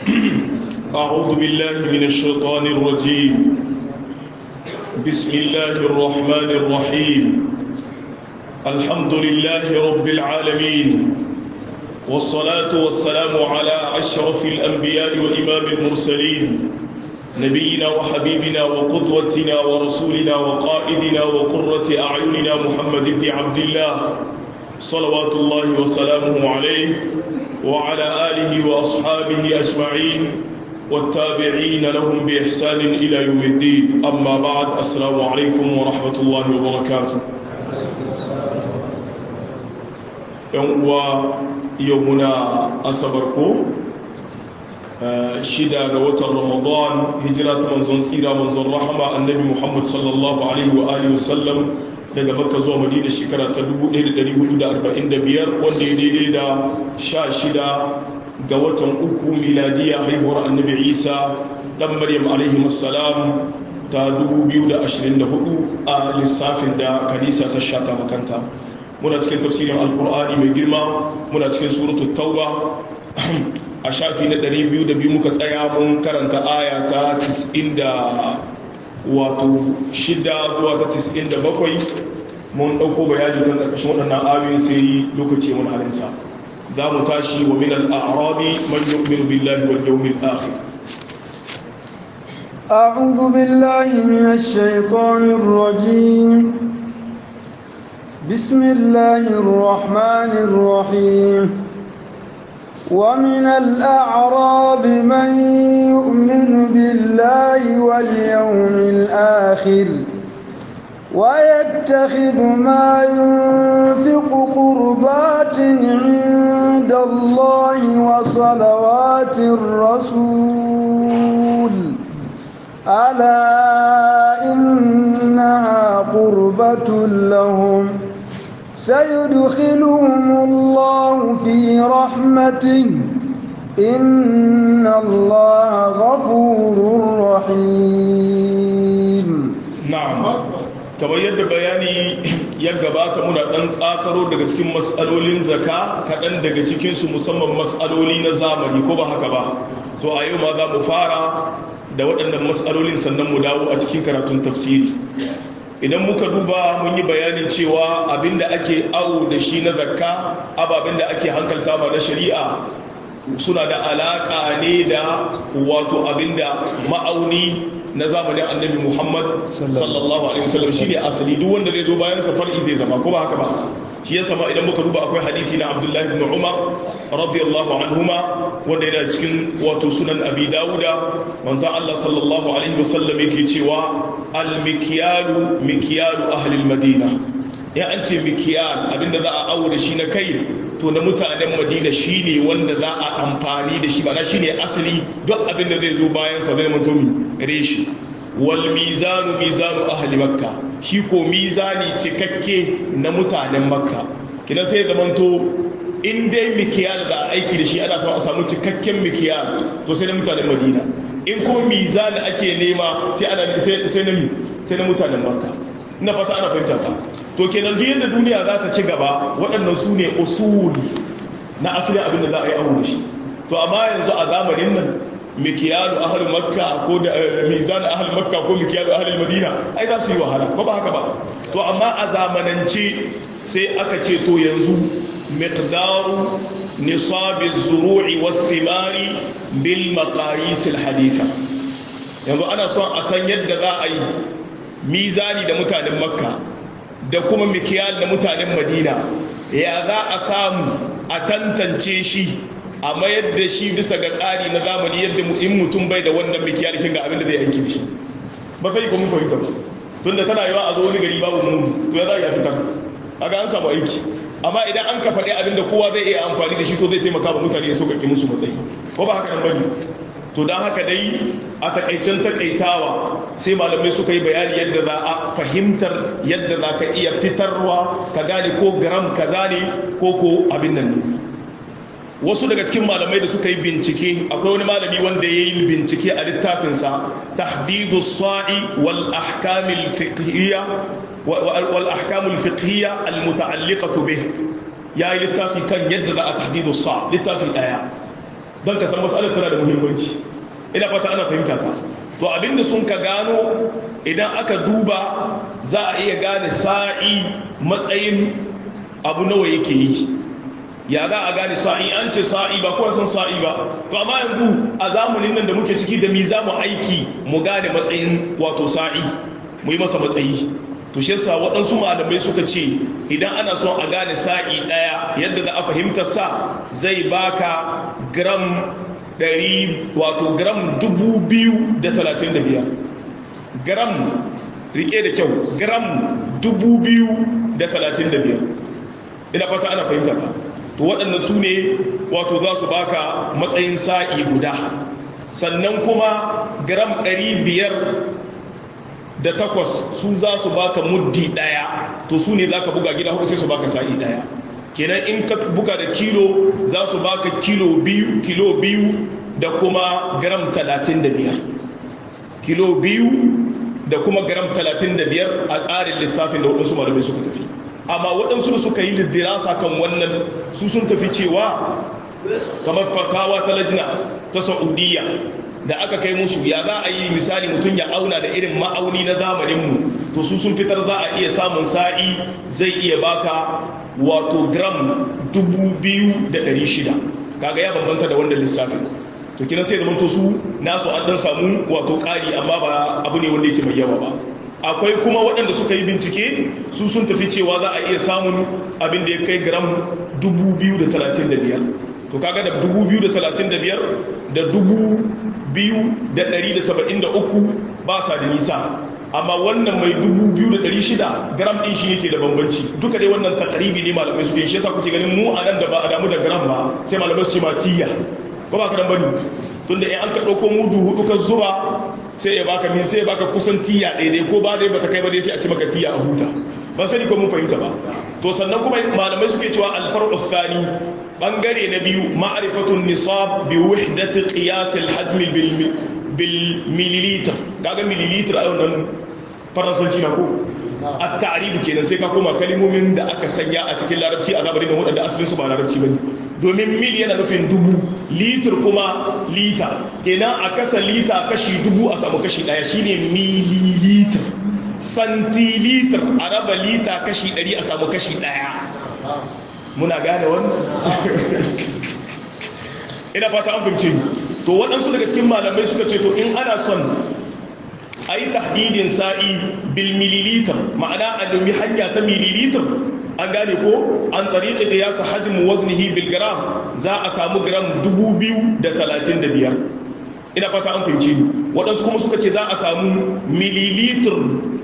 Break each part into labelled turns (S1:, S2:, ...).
S1: أعوذ بالله من الشيطان الرجيم بسم الله الرحمن الرحيم الحمد لله رب العالمين والصلاة والسلام على أشرف الأنبياء وإمام المرسلين نبينا وحبيبنا وقدوتنا ورسولنا وقائدنا وقرة أعيننا محمد بن عبد الله صلوات الله وسلامه عليه وعلى آله وأصحابه أجمعين والتابعين لهم بإحسان إلى يوم الدين أما بعد السلام عليكم ورحمة الله وبركاته يوم يومنا أصبركم shida ga watan ramadan hijira ta manzon tsira manzon rahama annabi muhammad sallallahu alaihi wa alihi wasallam daga makka zuwa madina shekara ta 1445 wanda ya daidai da sha shida ga watan uku miladiya haihuwar annabi isa dan maryam alaihi salam ta 2024 a lissafin da kanisa ta shata makanta muna cikin tafsirin alkur'ani mai girma muna cikin suratul tauba a shafi na 202 muka tsaya mun karanta aya ta 90 wato shida zuwa ta 97 mun ɗauko bayani kan ƙarƙashin waɗannan ayoyin sai lokaci mun halinsa za mu tashi wa min al'arabi man yu'minu billahi wal yawmil akhir
S2: أعوذ بالله من الشيطان الرجيم بسم الله الرحمن الرحيم ومن الأعراب من يؤمن بالله واليوم الآخر ويتخذ ما ينفق قربات عند الله وصلوات الرسول ألا إنها قربة لهم سيدخلهم الله في رحمته إن الله غفور رحيم
S1: نعم kamar yadda bayani ya gabata muna ɗan tsakaro daga cikin matsalolin zaka kaɗan daga cikinsu musamman matsaloli na zamani ko ba haka ba to a yau ma za mu fara da waɗannan matsalolin sannan mu dawo a cikin karatun tafsiri idan muka duba mun yi bayanin cewa abinda ake awo da shi na zakka ababen da ake hankalta ba na shari'a suna da alaƙa ne da wato abinda ma'auni na zamanin annabi muhammad sallallahu alaihi wasallam shi ne asali duk wanda zai zo bayan far'i zai zama ko ba haka ba shi ya sama idan muka duba akwai hadisi na abdullahi ibn umar radiyallahu anhuma wanda yana cikin wato sunan abi dawuda manzon allah sallallahu alaihi wasallam yake cewa al-mikyalu mikyalu ahli al-madina ya an ce mikyal abinda za a awo da shi na kai to na mutanen madina shine wanda za a amfani da shi ba na shine asali duk abinda zai zo bayan sa zai mutumi reshi wal mizanu mizanu ahli makka shi ko mizani cikakke na mutanen makka kina sai zamanto in dai mikiyal da aiki da shi ana so a samu cikakken mikiyal to sai na mutanen madina in ko mizani ake nema sai ana sai na sai na mutanen makka ina fata ana fahimta ta to kenan duk yadda duniya za ta ci gaba waɗannan su ne usuli na asalin abin da za a yi aure shi to amma yanzu a zamanin nan mikiyalu ahal makka ko da mizan ahal makka ko mikiyalu ahal madina ai za su yi wahala ko ba haka ba to amma a zamanance sai aka ce to yanzu miqdaru nisabi zuru'i was thimari bil maqayis al haditha yanzu ana son a san yadda za a yi mizani da mutanen makka da kuma mikiyal da mutanen madina ya za a samu a tantance shi a mayar da shi bisa ga tsari na zamani yadda in mutum bai da wannan mikiyar kin ga abin da zai aiki da shi ba sai ko mun fahimta ba tunda tana yawa a zo wani gari babu mu to ya za ya fitar kaga an samu aiki amma idan an ka faɗi abin da kowa zai iya amfani da shi to zai taimaka wa mutane ya sauƙaƙe musu matsayi ko ba haka nan bane to don haka dai a takaicen takaitawa sai malamai suka yi bayani yadda za a fahimtar yadda za ka iya fitarwa ka gane ko gram kaza ne ko ko abin nan ne wasu daga cikin malamai da suka yi bincike akwai wani malami wanda ya yi bincike a littafinsa tahdidu sa'i wal ahkamil fiqhiyya wal ahkamul fiqhiyya al muta'alliqatu bih ya yi littafi kan yadda za a tahdidu sa littafi daya don ka san matsalar tana da muhimmanci ina fata ana fahimta ta to abinda sun ka gano idan aka duba za a iya gane sa'i matsayin abu nawa yake yi ya za a gane sa'i an ce sa'i ba kowa san sa'i ba to amma yanzu a zamanin nan da muke ciki da mi za mu aiki mu gane matsayin wato sa'i mu yi masa matsayi to shi yasa waɗansu malamai suka ce idan ana son a gane sa'i ɗaya yadda za a fahimtar sa zai baka gram ɗari wato gram dubu biyu da talatin da biyar gram rike da kyau gram dubu biyu da talatin da biyar ina fata ana fahimta ta to waɗannan su ne wato za su baka matsayin sa'i guda sannan kuma gram ɗari biyar da takwas su za su baka muddi ɗaya to su ne za ka buga gida hudu sai su baka sa'i ɗaya kenan in ka buga da kilo za su baka kilo biyu kilo biyu da kuma gram talatin da biyar kilo biyu da kuma gram talatin da biyar a tsarin lissafin da waɗansu malamai suka tafi amma waɗansu da suka yi liddirasa kan wannan su sun tafi cewa kamar fatawa ta lajina ta saudiya da aka kai musu ya za a yi misali mutum ya auna da irin ma'auni na zamaninmu to su sun fitar za a iya samun sa'i zai iya baka wato gram 2,600 kaga ya bambanta da wanda lissafin to kina sai zamanto su nasu an dan samu wato ƙari amma ba abu ne wanda yake mai yawa ba akwai kuma waɗanda suka yi bincike su sun tafi cewa za a iya samun abin da ya kai gram 2,035 to kaga da 2,035 da 2,173 ba sa da nisa amma wannan mai 2,600 gram ɗin shi yake da bambanci duka dai wannan takaribi ne malamai suke shi yasa kuke ganin mu a nan da ba a damu da gram ba sai malamai su ce ma tiya ba ba ka dan bane tunda in an ka ɗauko mudu hudu ka zuba sai ya baka min sai ya baka kusan tiya daidai ko ba dai bata kai ba dai sai a ci maka tiya a huta ban sani ko mun fahimta ba to sannan kuma malamai suke cewa alfar'u thani bangare na biyu ma'rifatun nisab bi wahdati qiyas al-hajm bil milliliter kaga milliliter a wannan faransanci na ko a ta'aribu kenan sai ka koma kalimomin da aka sanya a cikin larabci a zamanin da waɗanda asalin su ba larabci bane domin mil yana nufin dubu litir kuma lita kenan a kasa lita kashi dubu a samu kashi ɗaya shine mililiter santilitar a raba lita kashi ɗari a samu kashi ɗaya muna gane wannan ina fata an fahimce to waɗansu daga cikin malamai suka ce to in ana son a yi tahdidin sa'i bil mililitar ma'ana a domin hanya ta mililitar an gane ko an tariƙa da yasa hajjimu waznihi bil gram za a samu gram 2,035 ina fata an fahimci ni waɗansu kuma suka ce za a samu mililitar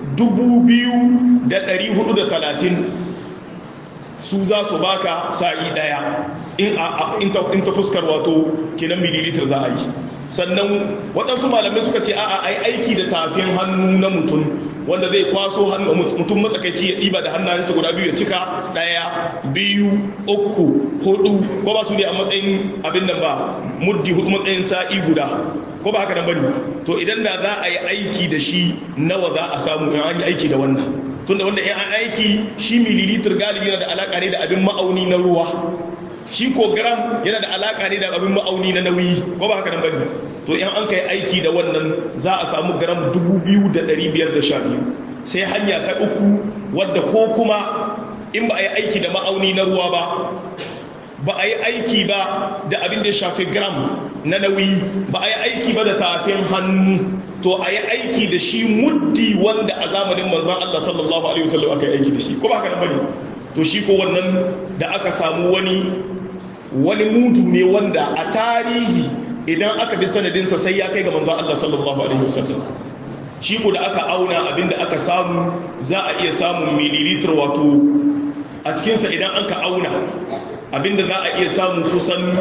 S1: 2,430 su za su baka sa'i ɗaya in ta fuskar wato kenan mililitar za a yi sannan waɗansu malamai suka ce a'a ai aiki da tafin hannu na mutum wanda zai kwaso hannu mutum matsakaici ya ɗiba da hannayensa guda biyu ya cika ɗaya biyu uku hudu ko ba su ne a matsayin abin nan ba muddi hudu matsayin sa'i guda ko ba haka nan bane to idan da za a yi aiki da shi nawa za a samu in an yi aiki da wannan tunda wanda in an aiki shi mililitar galibi yana da alaka ne da abin ma'auni na ruwa shi ko gram yana da alaka ne da abin ma'auni na nauyi ko ba haka nan bane to in an kai aiki da wannan za a samu gram 2512 sai hanya ta uku wadda ko kuma in ba a yi aiki da ma'auni na ruwa ba ba a yi aiki ba da abin da ya shafi gram na nauyi ba a yi aiki ba da tafin hannu to a yi aiki da shi muddi wanda a zamanin manzan Allah sallallahu alaihi wasallam aka yi aiki da shi ko ba haka nan bane to shi ko wannan da aka samu wani wani mudu ne wanda a tarihi idan aka bi sanadinsa sai ya kai ga manzan Allah sallallahu alaihi wasallam shi ko da aka auna abinda aka samu za a iya samun mililitar wato a cikinsa idan an ka auna abinda za a iya samun kusan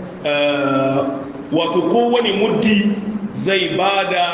S1: wato kowane muddi zai ba da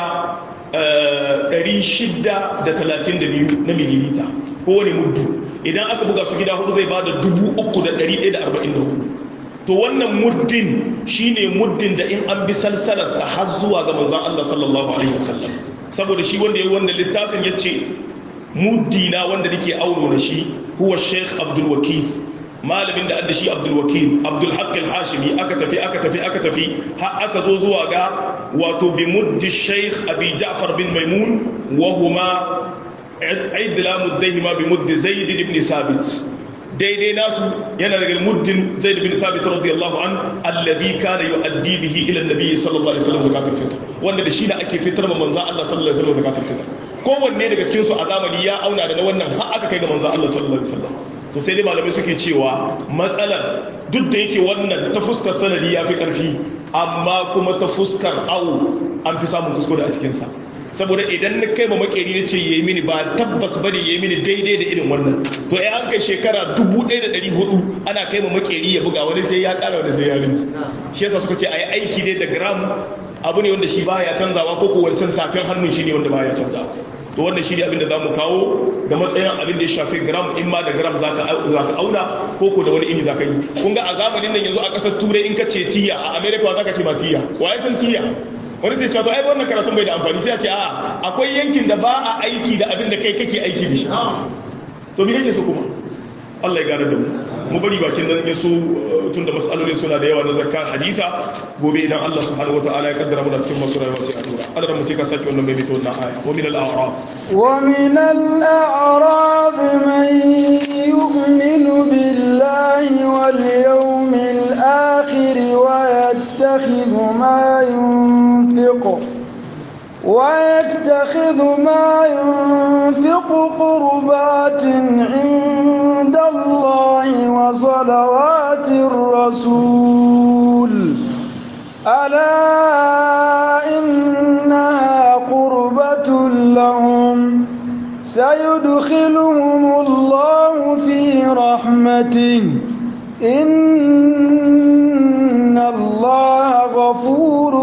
S1: 632 na mililita kowane muddi idan aka buga su gida hudu zai ba da 3,144 to wannan muddin shine muddin da in an bi salsalarsa har zuwa ga manzan Allah sallallahu alaihi wasallam saboda shi wanda ya yi wannan littafin ya ce muddina wanda nake auno da shi huwa sheikh abdul wakil malamin da addashi abdul wakil abdul haqq al hashimi aka tafi aka tafi aka tafi har aka zo zuwa ga wato bi muddi shaykh abi ja'far bin maimun wa huma idlamu dayhima bi muddi zaid ibn sabit daidai nasu yana daga muddin zaid bin sabit radiyallahu an alladhi kana yu'addi bihi ila an-nabi sallallahu alaihi wasallam zakatul fitr wanda da shi ne ake fitar ma manzon Allah sallallahu alaihi wasallam zakatul fitr kowanne daga cikin su a zamani ya auna da na wannan har aka kai ga manzon Allah sallallahu alaihi wasallam to sai dai malamai suke cewa matsalar duk da yake wannan ta fuskar sanadi ya fi karfi amma kuma ta fuskar awu an fi samun kuskure a cikin sa saboda idan na kai ma makeri na ce ya yi mini ba tabbas bane ya yi mini daidai da irin wannan to ya an kai shekara 1400 ana kai ma makeri ya buga wani sai ya kara wani sai ya rinji shi yasa suka ce a yi aiki ne da gram abu ne wanda shi baya canzawa ko ko wancan tafin hannun shi ne wanda baya canzawa to wannan shi ne abin da za mu kawo da matsayin abin da ya shafi gram in ma da gram za ka auna ko ko da wani ini za ka yi kun ga a zamanin nan yanzu a ƙasar turai in ka ce tiya a america za ka ce ma tiya wa ya san tiya wani zai cewa to ai wannan karatun bai da amfani sai a ce a akwai yankin da ba a aiki da abin da kai kake aiki da shi to me kake so kuma Allah ya gane da mu mu bari bakin nan ya so tun da matsaloli suna da yawa na zakka haditha gobe idan Allah subhanahu wataala ya kaddara muna cikin masu rayuwa sai a tura Allah mu sai ka saki wannan mai mito wannan aya wa min al-a'rab
S2: wa min al-a'rab man yu'minu billahi wal yawmil akhir wa yattakhidhu ma ينفق ويتخذ ما ينفق قربات عند الله وصلوات الرسول ألا إنها قربة لهم سيدخلهم الله في رحمته إن الله غفور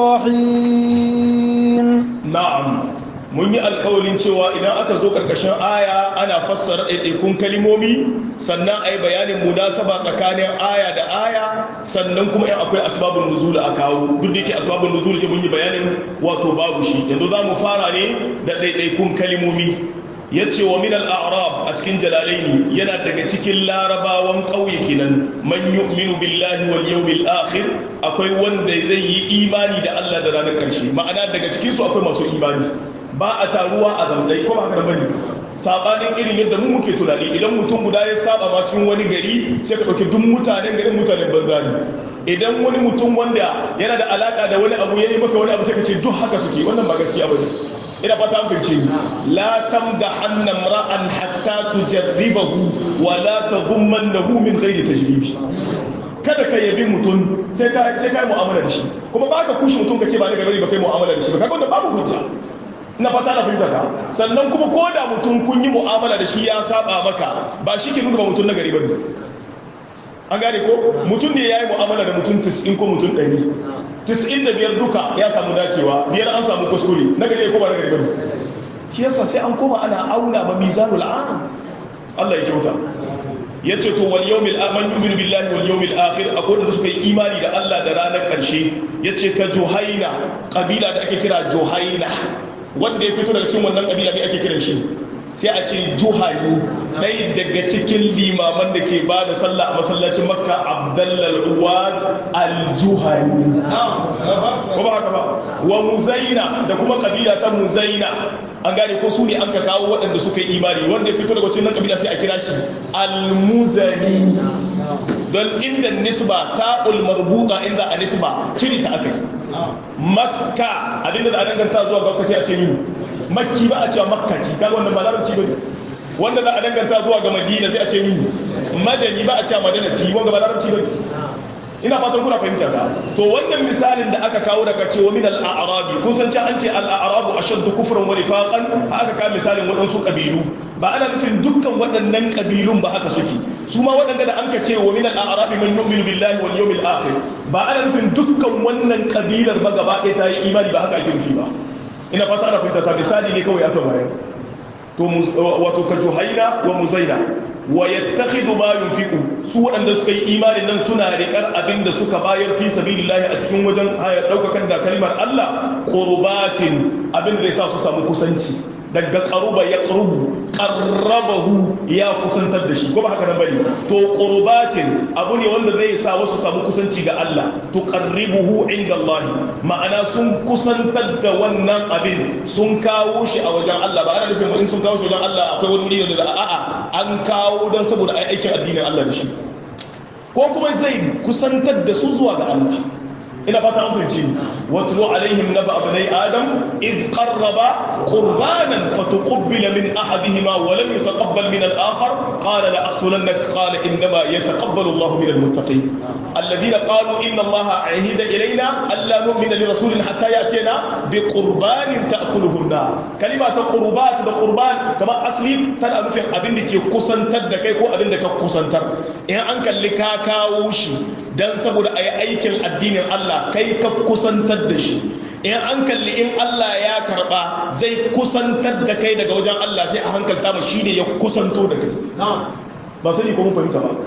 S2: رحيم
S1: نعم mun yi alkawalin cewa idan aka zo karkashin aya ana fassara ɗaiɗaikun kalimomi sannan a yi bayanin munasaba tsakanin aya da aya sannan kuma yan akwai asbabun nuzul a kawo duk da yake asbabun nuzul ke mun yi bayanin wato babu shi yanzu za mu fara ne da ɗaiɗaikun kalimomi ya ce wa min al'arab a cikin jalalaini yana daga cikin larabawan ƙauye kenan man yu'minu billahi wal yawmil akhir akwai wanda zai yi imani da Allah da ranar ƙarshe ma'ana daga cikin su akwai masu imani ba a taruwa a zamdai ko ba haka bane sabanin irin yadda mu muke tunani idan mutum guda ya saba ma cikin wani gari sai ka dauki duk mutanen garin mutanen banza ne idan wani mutum wanda yana da alaka da wani abu yayi maka wani abu sai ka ce duk haka suke wannan ba gaskiya bane ina fata an fahimce ni la tamdahanna imra'an hatta tujarribahu wa la tadhummannahu min ghairi tajribi kada ka yabi mutum sai ka sai ka mu'amala da shi kuma ba ka kushe mutum ka ce ba daga bari ba kai mu'amala da shi ba kaga wanda babu hujja ina fata na fahimta ka sannan kuma ko da mutum kun yi mu'amala da shi ya saba maka ba shi ke nuna ba mutum na gari ba ne an gane ko mutum ne ya yi mu'amala da mutum 90 ko mutum 100 tis'in da biyar duka ya samu dacewa biyar an samu kuskure na gari ko ba na gari bane shi yasa sai an koma ana auna ba mizanul am Allah ya kyauta yace to wal yawmil aman yu'minu billahi wal yawmil akhir akwai da suka yi imani da Allah da ranar karshe yace ka juhaina kabila da ake kira juhaina wanda ya fito daga cikin wannan kabila ne ake kiran shi sai a ce juhani ɗaya daga cikin limaman da ke ba da sallah a masallacin makka abdallal uwad al-juhani ko ba haka ba wa muzaina da kuma kabila ta muzaina an gane ko su ne an ka kawo waɗanda suka yi imani wanda ya fito daga cikin kabila sai a kira shi al-muzani don inda nisba ta marbuta inda a nisba ciri ta aka yi makka abinda da a danganta zuwa ga sai a ce min makki ba a cewa makkaci kaga wannan ba larabci bane wanda za a danganta zuwa ga madina sai a ce min madani ba a cewa madanati wanda ba larabci bane ina fatan kuna fahimta ta to wannan misalin da aka kawo daga cewa min al-a'rabi kun san cewa an ce al-a'rabu ashaddu kufran wa nifaqan aka kawo misalin waɗansu kabilu ba ana nufin dukkan waɗannan kabilun ba haka suke su ma waɗanda da an ka ce wa min al-a'rabi man yu'minu billahi wal yawmil akhir ba ana nufin dukkan wannan kabilar ba gaba ɗaya ta yi imani ba haka ake nufi ba ina fata ana fahimta ta misali ne kawai aka bayar to wato ka juhaina wa muzaina wa yattakhidhu ma yunfiqu su waɗanda suka yi imanin nan suna riƙar abin da suka bayar fi sabilillahi a cikin wajen ɗaukakan da kalmar Allah qurbatin abin da yasa su samu kusanci daga qaruba ya qarubu qarrabahu ya kusantar da shi ko ba haka nan bane to qurbatin abu ne wanda zai sa wasu samu kusanci ga Allah tuqarribuhu inda Allah ma'ana sun kusantar da wannan abin sun kawo shi a wajen Allah ba ana nufin in sun kawo shi wajen Allah akwai wani wuri da a'a an kawo don saboda ai aikin addinin Allah da shi ko kuma zai kusantar da su zuwa ga Allah ina fata an fahimci watlu alaihim naba abnai adam id qarraba qurbanan fatuqbila min ahadihima wa lam yutaqabbal min al-akhar qala la aqtulannak qala inma yataqabbalu Allahu min al-muttaqin alladhina qalu inna Allaha ahida ilayna alla nu'mina li rasulin hatta ya'tina bi qurbanin ta'kuluhu an-nar kalima ta qurbat da qurban kamar asli tana nufin abin da ke kusantar da kai ko abin da ka kusantar in an kalli ka kawo shi dan saboda ayi aikin addinin Allah kai ka kusantar da shi in an kalli in Allah ya karba zai kusantar da kai daga wajen Allah sai a hankalta ma shine ya kusanto da kai ba sani ko mun fahimta ba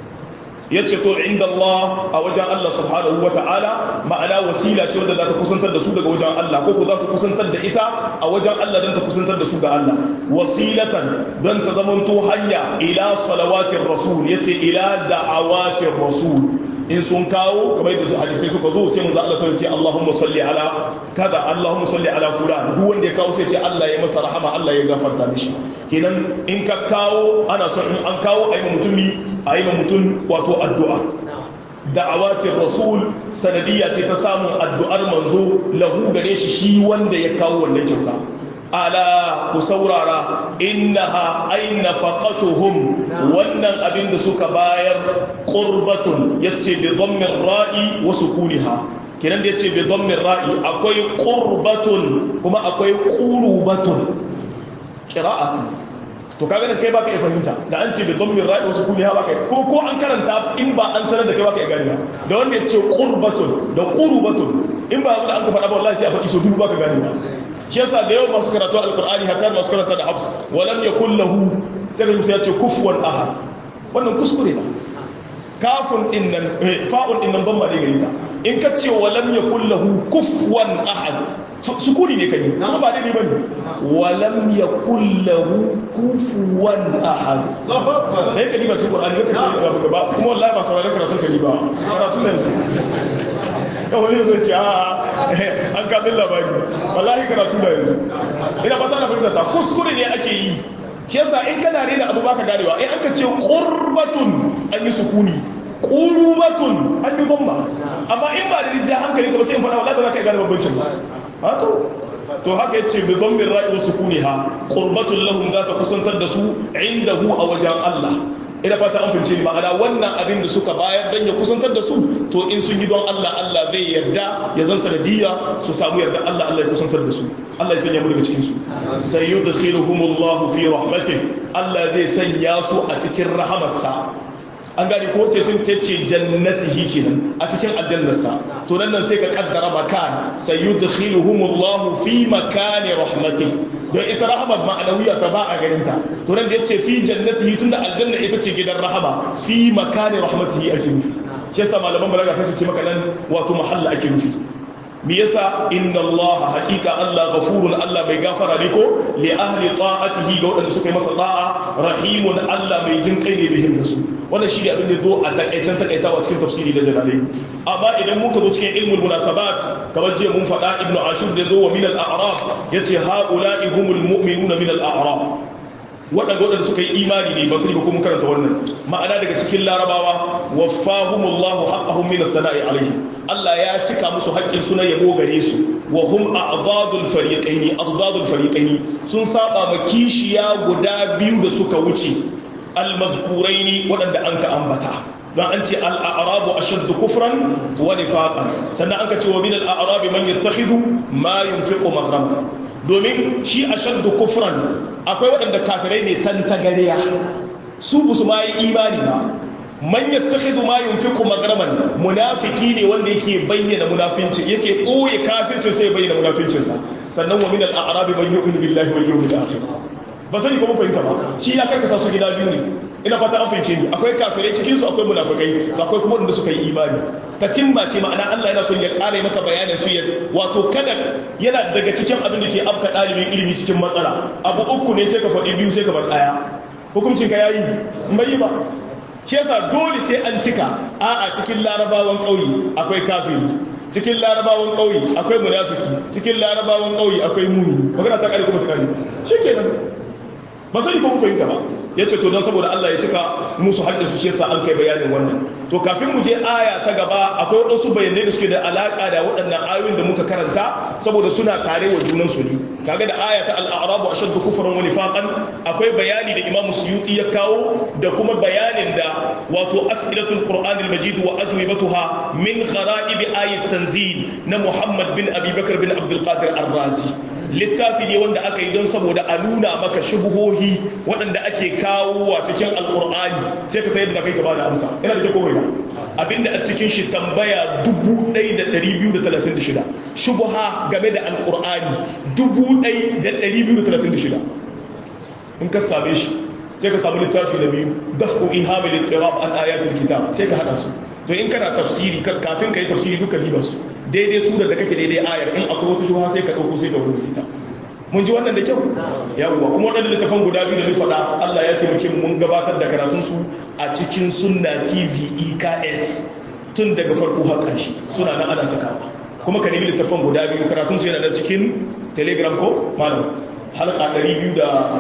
S1: yace to inda Allah a wajen Allah subhanahu wata'ala ma'ana wasila ce wanda za ta kusantar da su daga wajen Allah ko ko za su kusantar da ita a wajen Allah don ta kusantar da su ga Allah wasilatan don ta zamanto hanya ila salawatin rasul yace ila da'awatin rasul in sun kawo kamar yadda hadisai suka zo sai manzo Allah sai ce Allahumma salli ala kaza Allahumma salli ala fulan duk wanda ya kawo sai ce Allah ya masa rahama Allah ya gafarta mishi kenan in ka kawo ana son in an kawo ayi mutumi ayi mutum wato addu'a da'awatin rasul sanadiyya ce ta samun addu'ar manzo lahu gare shi shi wanda ya kawo wannan kyauta ala ku saurara innaha aina faqatuhum wannan abin da suka bayar qurbatun yace bi dhammin ra'i wa sukuniha kiran da yace bi dhammin ra'i akwai qurbatun kuma akwai qurubatun qira'atu to kaga nan kai baka iya fahimta da an ce bi dhammin ra'i wa sukuniha baka ko ko an karanta in ba an sanar da kai baka iya gani da wanda yace qurbatun da qurubatun in ba da an ka faɗa ba wallahi sai a faɗi so dubu baka gani ba shi yasa da yawan masu karatu alkur'ani hatta masu karanta da hafs walam yakul lahu sai da mutum ya ce kufuwan ahad wannan kuskure ne kafun din nan fa'un din nan ban ma dai gari ta in ka ce walam yakul lahu kufuwan ahad sukuni ne kai kuma ba dai bane walam yakul lahu kufuwan ahad sai ka diba cikin qur'ani ka ce ba kuma wallahi ba sauraron karatun ka ba karatu ne wani zai ce a an kamin labari wallahi karatu da yanzu ina ba na fahimta ta kuskure ne ake yi shi yasa in kana rena abu baka ganewa in aka ce qurbatun an yi sukuni qurubatun an yi gomma amma in ba da rijja hankali ka ba sai in faɗa wallahi ba za ka yi gane bambancin ba to to haka yace bi dhammin ra'i wa sukuniha qurbatun lahum za ta kusantar da su indahu a wajen Allah ina fata an fahimce ni ma'ana wannan abin da suka bayar dan ya kusantar da su to in sun yi don Allah Allah zai yarda ya zan sanadiyya su samu yarda Allah Allah ya kusantar da su Allah ya sanya mu daga cikin su sayyudkhiluhumullahu fi rahmatih Allah zai sanya su a cikin rahamarsa an gane ko sai sun ce jannatihi kenan a cikin aljannarsa to nan nan sai ka kaddara makan sayyudkhiluhumullahu fi makani rahmatih don ita rahamar ma'anawiya ta ba a ganinta to nan da yace fi jannatihi tunda aljanna ita ce gidan rahama fi makani rahmatihi ake nufi shi yasa malaman balaga ta ce maka nan wato mahalla ake nufi me yasa inna allaha haqiqa allah ghafurun allah mai gafara ne ko li ahli ta'atihi ga wadanda suka yi masa ta'a rahimun allah mai jin kai ne bihim da su wannan shi ne abin da zo a takaicen takaitawa cikin tafsiri da jalalai amma idan muka zo cikin ilmul munasabat kamar jiya mun faɗa ibnu ashur da zo wa min al-a'raf yace haula'i humul mu'minuna min al-a'raf waɗanda waɗanda suka yi imani ne ba su ba kuma karanta wannan ma'ana daga cikin larabawa waffahumullahu haqqahum min as-sana'i alaihim Allah ya cika musu haƙƙin suna yabo gare su wa hum a'dadul fariqaini a'dadul fariqaini sun saba ma kishiya guda biyu da suka wuce al-mazkuraini waɗanda an ka ambata don an ce al'arabu a shaddu kufran wa nifaqan sannan an ka ce wa min al'arabi man yattakhidhu ma yunfiqu maghraman domin shi a shaddu kufran akwai waɗanda kafirai ne tantagariya su ba su ma yi imani ba man yattakhidhu ma yunfiqu maghraman munafiki ne wanda yake bayyana munafinci yake ɓoye kafircin sai bayyana munafincinsa sannan wa min al'arabi man yu'minu billahi wal yawmil akhir ba sani ko mun fahimta ba shi ya karkasa su gida biyu ne ina fata an fahimce ni akwai kafirai cikin su akwai munafikai akwai kuma wanda suka yi imani tatimma ce ma'ana Allah yana son ya ƙara maka bayanin su ya wato kada yana daga cikin abin da ke afka ɗalibin ilimi cikin matsala abu uku ne sai ka faɗi biyu sai ka bar ɗaya hukuncin ka yayi in bai yi ba shi yasa dole sai an cika a'a cikin larabawan ƙauye akwai kafiri cikin larabawan ƙauye akwai munafiki cikin larabawan ƙauye akwai muni magana ta ƙare kuma ta ƙare shikenan ba sani ko mun fahimta ba ya ce to don saboda Allah ya cika musu haƙƙin su shi yasa an kai bayanin wannan to kafin mu je aya ta gaba akwai waɗansu bayanai da suke da alaƙa da waɗannan ayoyin da muka karanta saboda suna tare wa junan su ne kaga da aya ta al-a'rabu ashaddu kufran wa nifaqan akwai bayani da Imam Suyuti ya kawo da kuma bayanin da wato as'ilatul Qur'an al-Majid wa ajwibatuha min gharaib ayat tanzil na Muhammad bin Abi Bakar bin Abdul Qadir Ar-Razi littafi ne wanda aka yi don saboda a nuna maka shubuhohi waɗanda ake kawo a cikin alƙur'ani sai ka sayar da kai ka bada amsa ina da ke komai ba abinda a cikin shi tambaya 1236 shubuha game da alƙur'ani 1236 in ka same shi sai ka samu littafi na biyu dafu ihamil ittirab an ayatul kitab sai ka hada su to in kana tafsiri kafin ka yi tafsiri duka diba su daidai surar da kake daidai ayar in akwai wata shuha sai ka ɗauko sai ka wurin ita mun ji wannan da kyau yawwa kuma waɗanda littafan guda biyu da ni faɗa Allah ya taimake mu mun gabatar da karatun su a cikin sunna TV EKS tun daga farko har ƙarshe suna nan ana sakawa kuma ka nemi littafan guda biyu karatun su yana da cikin telegram ko malam halka 259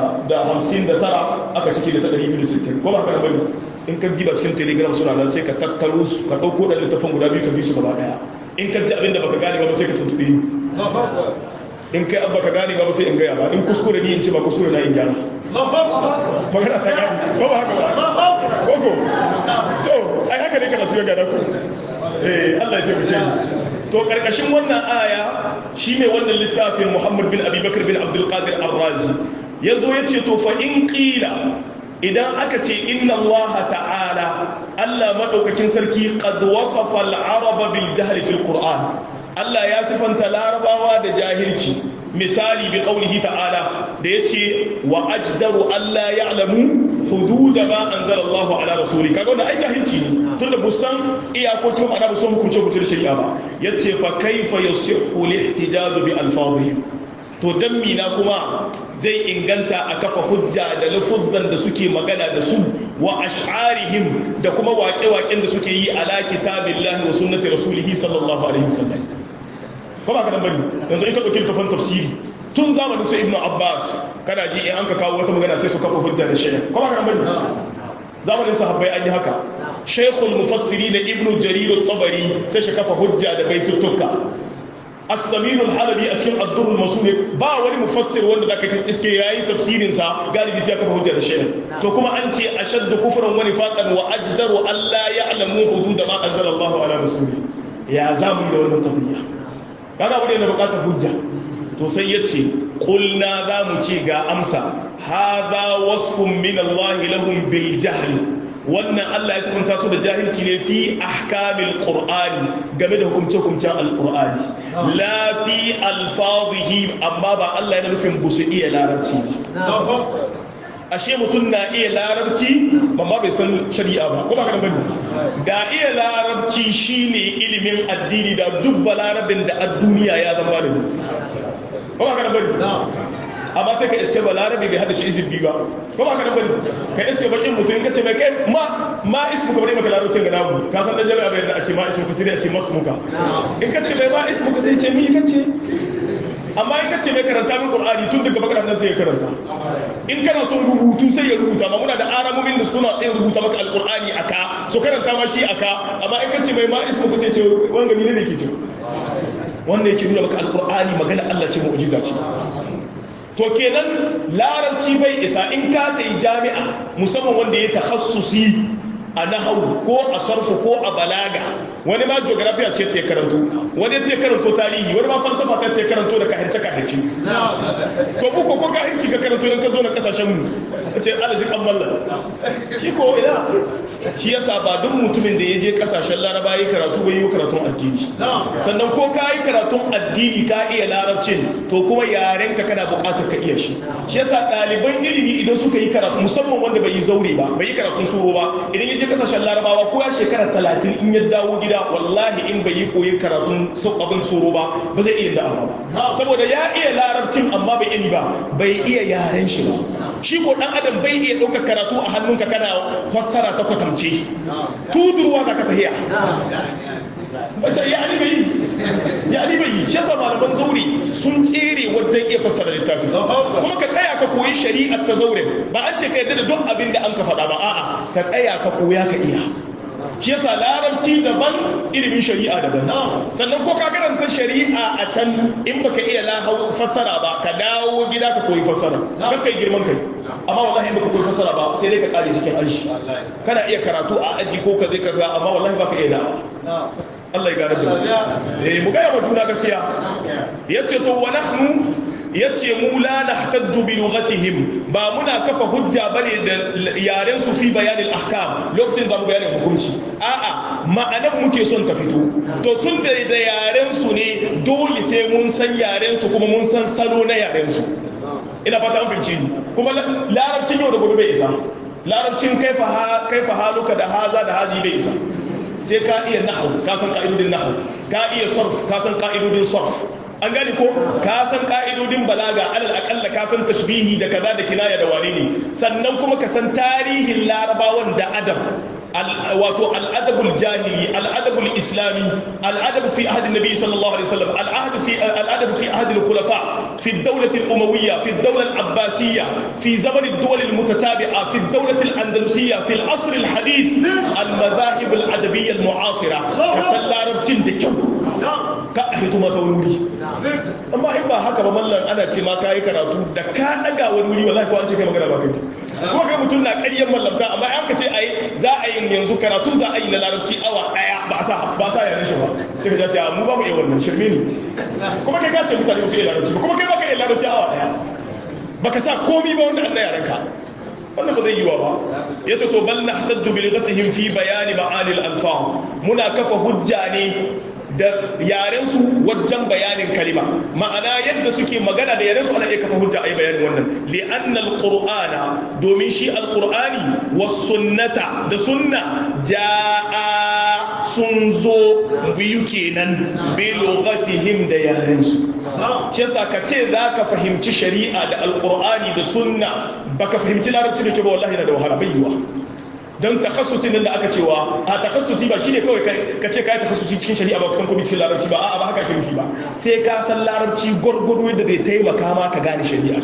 S1: aka cike da ta 260 ko ba haka bane in ka diba cikin telegram suna nan sai ka tattaro su ka ɗauko da littafan guda biyu ka bi su gaba ɗaya in ka ji abinda baka gane ba sai ka tuntube ni in kai abba ka gane ba sai in gaya ba in kuskure ni in ce ba kuskure na in gyara magana ta gani ba ba haka ba koko to ai haka ne kana cikin gada ku eh Allah ya taimake ni to karkashin wannan aya shine wannan littafin Muhammad bin Abi Bakr bin Abdul Qadir Ar-Razi yazo yace to fa in qila idan aka ce inna Allah ta'ala Allah madaukakin sarki qad wasafa al-araba bil jahl fil Qur'an Allah ya sifanta larabawa da jahilci misali bi qaulihi ta'ala da yace wa ajdaru alla ya'lamu hudud ma anzala Allah ala rasuli kaga wannan ai jahilci ne tunda busan iyakokin ma'ana busan hukunce hukunce shari'a ba yace fa kaifa yasihhu al-ihtijaz bi alfazihim to dan mina kuma zai inganta a kafa hujja da lafuzzan da suke magana da su wa ash'arihim da kuma waƙe-waƙen da suke yi ala kitabillahi wa sunnati rasulihi sallallahu alaihi wasallam ko ba ka dan bari yanzu in ka dauki tafan tafsiri tun zamanin su ibnu abbas kana ji in an ka kawo wata magana sai su kafa hujja da shay'a ko ba ka dan bari zamanin sahabbai an yi haka shaykhul mufassirin ibnu jarir at-tabari sai shi kafa hujja da baituttuka as-samin al-halabi a cikin ad-durr al ba wani mufassir wanda zaka kin iske yayi tafsirin sa galibi sai kafa hujja da shay'a to kuma an ce ashaddu kufran wa nifaqan wa ajdaru alla ya'lamu hudud ma anzala Allahu ala rasuli ya zamu yi da wannan qadiyya kaga abu ne na bukatar hujja to sai yace qulna zamu ce ga amsa hadha wasfun min Allah lahum bil jahli wannan Allah ya sabunta su da jahilci ne fi ahkamil qur'ani game da hukumce-hukumcen alqur'ani la fi alfazihi amma ba Allah yana nufin busu iya larabci ba ashe mutum na iya larabci amma bai san shari'a ba ko ba ka bane da iya larabci shine ilimin addini da duk balarabin da a duniya ya zama da ko ba ka bane amma sai ka iske ba larabe bai hada ci izin biyu ba ko ba ka da bane ka iske bakin mutum in ka ce mai kai ma ma ismu ka bari maka larabcin ga namu ka san dan jami'a bai da a ce ma ismu ka sai a ce masu muka in ka ce mai ma ismu ka sai ce mi ka ce amma in ka ce mai karanta min qur'ani tun daga bakar nan sai ya karanta in kana son rubutu sai ya rubuta ma muna da aramomin da suna tsaye rubuta maka alqur'ani aka so karanta ma shi aka amma in ka ce mai ma ismu ka sai ce wanga ni ne ke ce wanda yake nuna maka alqur'ani magana Allah ce mu'jiza ce to kenan larabci bai isa in ka ta yi jami'a musamman wanda ya takhassusi a nahawu ko a sarfu ko a balaga wani ma geografiya ce ta karanto wani ta karanto tarihi wani ma falsafa ta ta karanto da kahirce kahirce to mu ko ko kahirci ka karanto in ka zo na kasashen mu ce alaji kan mallan shi ko ina shi yasa ba duk mutumin da ya je kasashen laraba yi karatu bai yi karatun addini sannan ko ka yi karatun addini ka iya larabcin to kuma yaren ka kana buƙatar ka iya shi shi yasa ɗaliban ilimi idan suka yi karatu musamman wanda bai yi zaure ba bai yi karatun suro ba idan ya je kasashen larabawa ko ya shekara talatin in ya dawo gida wallahi in bai yi koyi karatun abin suro ba ba zai iya da'awa ba saboda ya iya larabcin amma bai iya ba bai iya yaren shi ba shi ko dan adam bai iya ɗaukar karatu a hannunka kana fassara ta kwatamce tudurwa za ka tahiya basa ya ali bai ya ali bai shi yasa malaman zaure sun tsere wajen iya fassara littafi kuma ka tsaya ka koyi shari'ar ta zaure ba an ce ka yadda da duk abin da an ka faɗa ba a'a ka tsaya ka koya ka iya shi yasa larabci daban ilimin shari'a daban sannan ko ka karanta shari'a a can in baka iya lahau fassara ba ka dawo gida ka koyi fassara kan kai girman kai amma wallahi in baka koyi fassara ba sai dai ka kare cikin aji kana iya karatu a aji ko ka zai kaza amma wallahi baka iya da Allah ya gane da eh mu ga juna gaskiya yace to wa nahnu yace mu la nahtajju bi lughatihim ba muna kafa hujja bane da yaren su fi bayanin ahkam lokacin da mu bayanin hukunci a'a ma'anan muke son ta fito to tun da da yaren su ne dole sai mun san yaren su kuma mun san salo na yaren su ina fata an fahimci ni kuma larabcin yau da gobe bai isa larabcin kaifa kaifa haluka da haza da hazi bai isa sai ka iya nahawu ka san ka'idodin nahawu ka iya sarf ka san ka'idodin sarf an gani ko ka san ka'idodin balaga alal akalla ka san tashbihi da kaza da kinaya da wane ne sannan kuma ka san tarihin larabawan da adab wato al'adabul jahili al'adabul islami al'adab fi ahad nabi sallallahu alaihi wasallam al'adab fi al'adab fi ahad al-khulafa fi ad-dawlah al-umawiyya fi ad-dawlah al-abbasiyya fi zaman ad-dawal al-mutatabi'a fi ad-dawlah al-andalusiyya fi al-asr al-hadith al-madahib al-adabiyya al-mu'asira ka san larabcin da kyau ka a hito mata wani wuri amma in ba haka ba mallan ana ce ma kayi karatu da ka daga wani wuri wallahi ko an ce kai magana ba kai kuma kai mutum na ƙaryar mallamta amma an ka ce ai za a yi yanzu karatu za a yi na larabci awa daya ba sa ba sa yaran shi ba sai ka ce mu ba mu iya wannan shirme ne kuma kai ka ce mutane su iya larabci ba kuma kai baka iya larabci awa daya baka sa komi ba wanda Allah ya ranka wannan ba zai yi wa ba ya ce to bal nahtajju bi lughatihim fi bayani ma'anil alfaz muna kafa hujja ne da yarensu wajen bayanin kalima ma'ana yadda suke magana da yarensu ana iya kafa hujja a yi bayanin wannan li'annal qur'ana domin shi alqur'ani was sunnata da sunna ja'a sun zo biyu kenan bi lughatihim da yarensu shi yasa ka ce zaka fahimci shari'a da alqur'ani da sunna baka fahimci larabci da ke ba wallahi na da wahala bai yiwa don takhassusin nan da aka cewa a takhassusi ba shine kawai ka ce kai takhassusi cikin shari'a ba kusan komai cikin larabci ba a'a ba haka ake nufi ba sai ka san larabci gurgudu yadda zai taimaka ma ka gane shari'a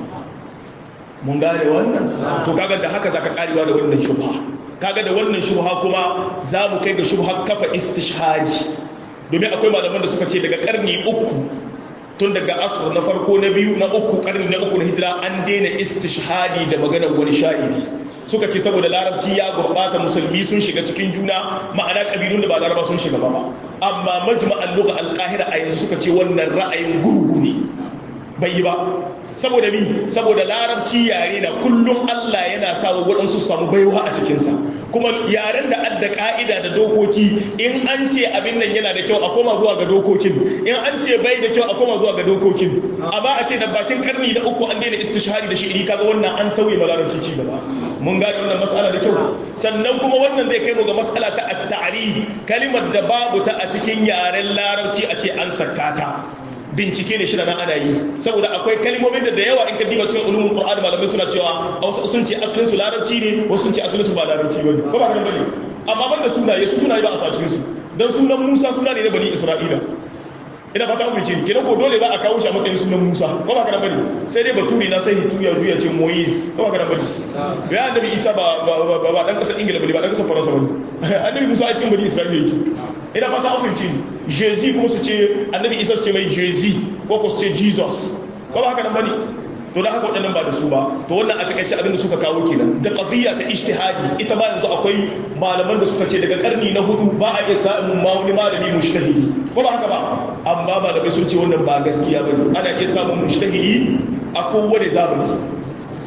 S1: mun gane wannan to kaga da haka zaka karewa da wannan shubha kaga da wannan shubha kuma za mu kai ga shubha kafa istishhadi domin akwai malaman da suka ce daga karni uku tun daga asr na farko na biyu na uku karni na uku na hijira an daina istishhadi da maganar wani sha'iri suka ce saboda larabci ya gurbata musulmi sun shiga cikin juna ma'ana kabilun da ba laraba sun shiga ba amma majma'an lugha al-qahira a yanzu suka ce wannan ra'ayin gurgu ne bai yi ba saboda mi saboda larabci yare na kullum Allah yana sa waɗansu su samu baiwa a cikinsa kuma yaren da adda ka'ida da dokoki in an ce abin nan yana da kyau a koma zuwa ga dokokin in an ce bai da kyau a koma zuwa ga dokokin amma a ce da bakin karni na uku an daina istishhari da shi'iri kaga wannan an tauye ma larabci ci gaba mun gane wannan matsala da kyau sannan kuma wannan zai kai mu ga matsala ta at-ta'rib kalimar da babu ta a cikin yaren larabci a ce an saka ta bincike ne shi na ana yi saboda akwai kalmomin da da yawa in ka diba cikin ulumul qur'ani malamai suna cewa wasu sun ce asalin su larabci ne wasu sun ce asalin su ba larabci bane ko ba kana bane amma banda sunaye su sunaye ba a sace su dan sunan Musa suna ne na bani Isra'ila ina fata mun ce kenan ko dole za a kawo shi a matsayin sunan Musa ko ba kana bane sai dai baturi na sai hitu ya juya ce Moise ko ba kana bane ya annabi Isa ba ba ba dan kasar Ingila bane ba dan kasar Faransa bane annabi Musa a cikin bani Isra'ila yake ina fata an fahimci ni Jésus kuma su ce annabi Isa su ce mai Jésus ko ko su ce Jesus ko ba haka nan bane to da haka waɗannan ba da su ba to wannan a takaice abin da suka kawo kenan da qadiyya ta ijtihadi ita ba yanzu akwai malaman da suka ce daga karni na hudu ba a iya samun ma wani malami mushtahidi ko ba haka ba amma malamai sun ce wannan ba gaskiya bane ana iya samun mushtahidi a kowane zamani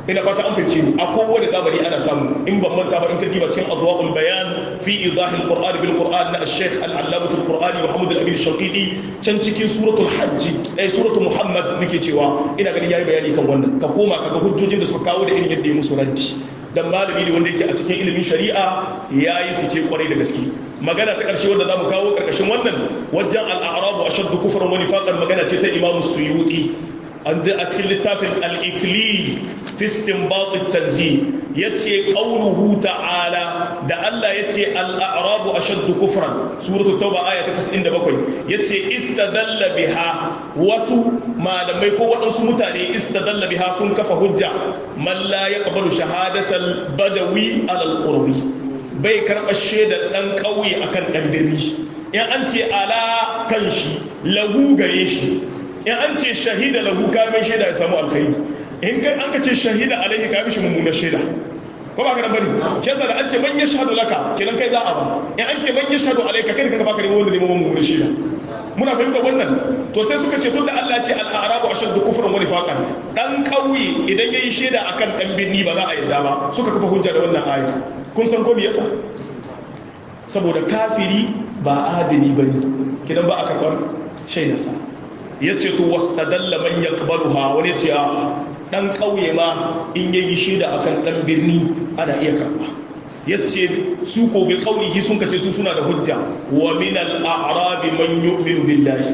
S1: ina fata an fahimce ni a kowane zamani ana samu in ban manta ba in ka diba cikin adwaul bayan fi idah alquran bil quran na al-sheikh al-allamah al-qur'ani muhammad al-amin shaqidi can cikin suratul hajj eh suratul muhammad nake cewa ina ganin yayi bayani kan wannan ka koma kaga hujjojin da suka kawo da irin yadda ya musu ranti dan malami ne wanda yake a cikin ilimin shari'a yayi fice kwarai da gaske magana ta karshe wanda zamu kawo karkashin wannan wajen al-a'rab ashaddu kufran wa nifaqan magana ce ta imam suyuti an a cikin littafin al-ikli fi istinbat at-tanzih yace qawluhu ta'ala da Allah yace al-a'rab ashaddu kufran suratul tauba aya ta 97 yace istadalla biha wasu malamai ko waɗansu mutane istadalla biha sun kafa hujja man la yaqbalu shahadatal badawi ala al-qurbi bai karɓa shaidar ɗan ƙauye akan ɗan birni in an ce ala kan shi lahu gare shi in an ce shahida lahu kamin shaida ya samu alkhairi in kai an ka ce shahida alaihi ka mishi mummunar shaida ko ba ka nan bane shi yasa da an ce man yashhadu laka kenan kai za a ba in an ce man yashhadu alaika kai kanka baka nemo wanda zai mummunar mummunar shaida muna fahimta wannan to sai suka ce tunda Allah ce al-a'rabu ashaddu kufran wa nifaqan dan kauye idan yayi shaida akan dan birni ba za a yarda ba suka kafa hujja da wannan ayat kun san ko me yasa saboda kafiri ba adali bane kidan ba a karbar shaidarsa yace to wastadalla man yaqbaluha wani ce a dan kauye ma in yayi shaida akan dan birni ana iya karba yace su ko bi qaulihi sun kace su suna da hujja wa min al-a'rab man yu'minu billahi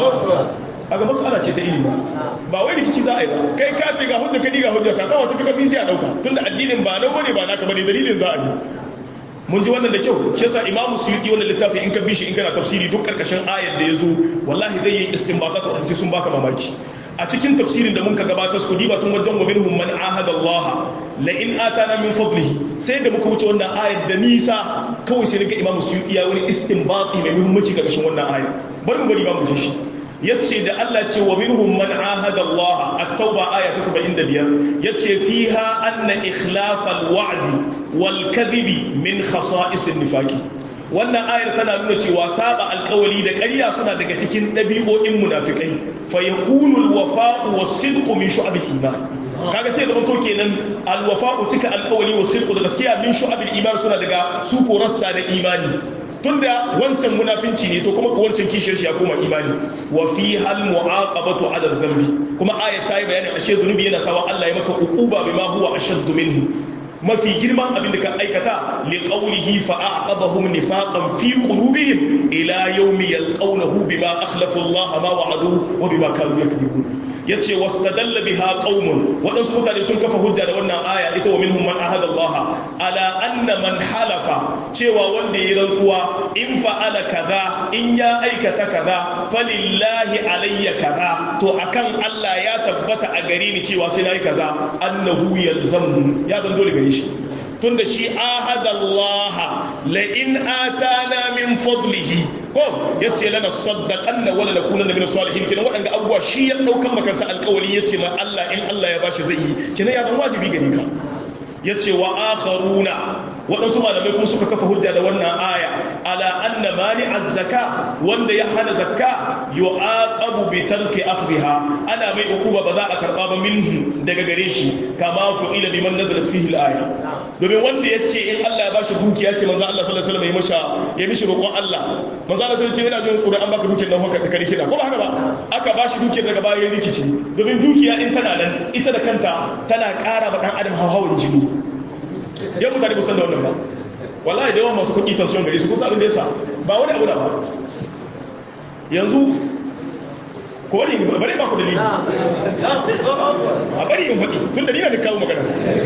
S1: aga mas'ala ce ta ilimi ba wai rikici za a yi ba kai ka ce ga hujja ka ga hujja ta kawo tafi kafi sai a dauka tunda addinin ba nau bane ba naka bane dalilin za a yi mun ji wannan da kyau shi yasa imamu suyuti wannan littafi in ka bi shi in kana tafsiri duk karkashin ayar da yazo wallahi zai yi istinbatat wa sai sun baka mamaki a cikin tafsirin da muka gabatar su diba tun wajen wa minhum man ahada Allah la in atana min fadlihi sai da muka wuce wannan ayar da nisa kawai sai ga imamu suyuti ya wani istinbati mai muhimmanci karkashin wannan ayar bari mu bari ba mu shi yace da Allah ce wa minhum man ahada Allah at-tauba aya ta 75 yace fiha anna ikhlaf al-wa'd wal kadhibi min khasa'is an-nifaqi wannan ayar tana nuna cewa saba alkawali da ƙarya suna daga cikin ɗabi'o'in munafikai fa yakunu al-wafa'u was-sidqu min shu'ab al-iman kaga sai da to kenan al-wafa'u cika alkawali was-sidqu da gaskiya min shu'ab al-iman suna daga su ko rassa da imani tunda wancan munafinci ne to kuma ka wancan kishiyar shi ya koma imani wa fi hal mu'aqabatu ala dhanbi kuma ayat ta yi bayanin ashe zunubi yana sawa Allah ya maka uquba bima huwa ashaddu minhu mafi girman abin da ka aikata li qawlihi fa aqabahum nifaqan fi qulubihim ila yawmi yalqawnahu bima akhlafu Allah ma wa'adu wa bima kanu yakذibun yace wastadalla biha qaumun wadansu mutane sun kafa hujja da wannan aya ita wa minhum man ahada Allah ala anna man halafa cewa wanda ya rantsuwa in fa'ala kaza in ya aikata kaza falillahi alayya kaza to akan Allah ya tabbata a gare ni cewa sai nayi kaza annahu yalzamu ya zan dole gare shi tunda shi ahadallaha la in atana min fadlihi ko yace lana saddaqanna wala nakunanna min salihin kenan wadanga abuwa shi ya daukan makansa alƙawari yace ma Allah in Allah ya bashi zai yi kenan ya zan wajibi gare ka yace wa akharuna waɗansu malamai kuma suka kafa hujja da wannan aya ala anna mani az-zaka wanda ya hana zakka yu'aqabu bi tarki akhdhiha ana mai hukuma ba za a karba ba minhu daga gare shi kama fu'ila biman nazalat fihi al-aya domin wanda yace in Allah ya bashi dukiya ce manzo Allah sallallahu alaihi wasallam ya masha ya mishi roƙon Allah manzo Allah sallallahu alaihi wasallam ce ina jin tsoro an baka dukiyar nan haka kare kida ko ba haka ba aka bashi dukiyar daga bayan rikici domin dukiya in tana nan ita da kanta tana ƙara ba dan adam hawan jini yan mutane kusan da wannan ba wallahi da yawan masu kuɗi tension gare su kusa abin da yasa ba wani abu da ba yanzu ko bari bari ba ku dalili a bari in faɗi tun dalilin da kawo magana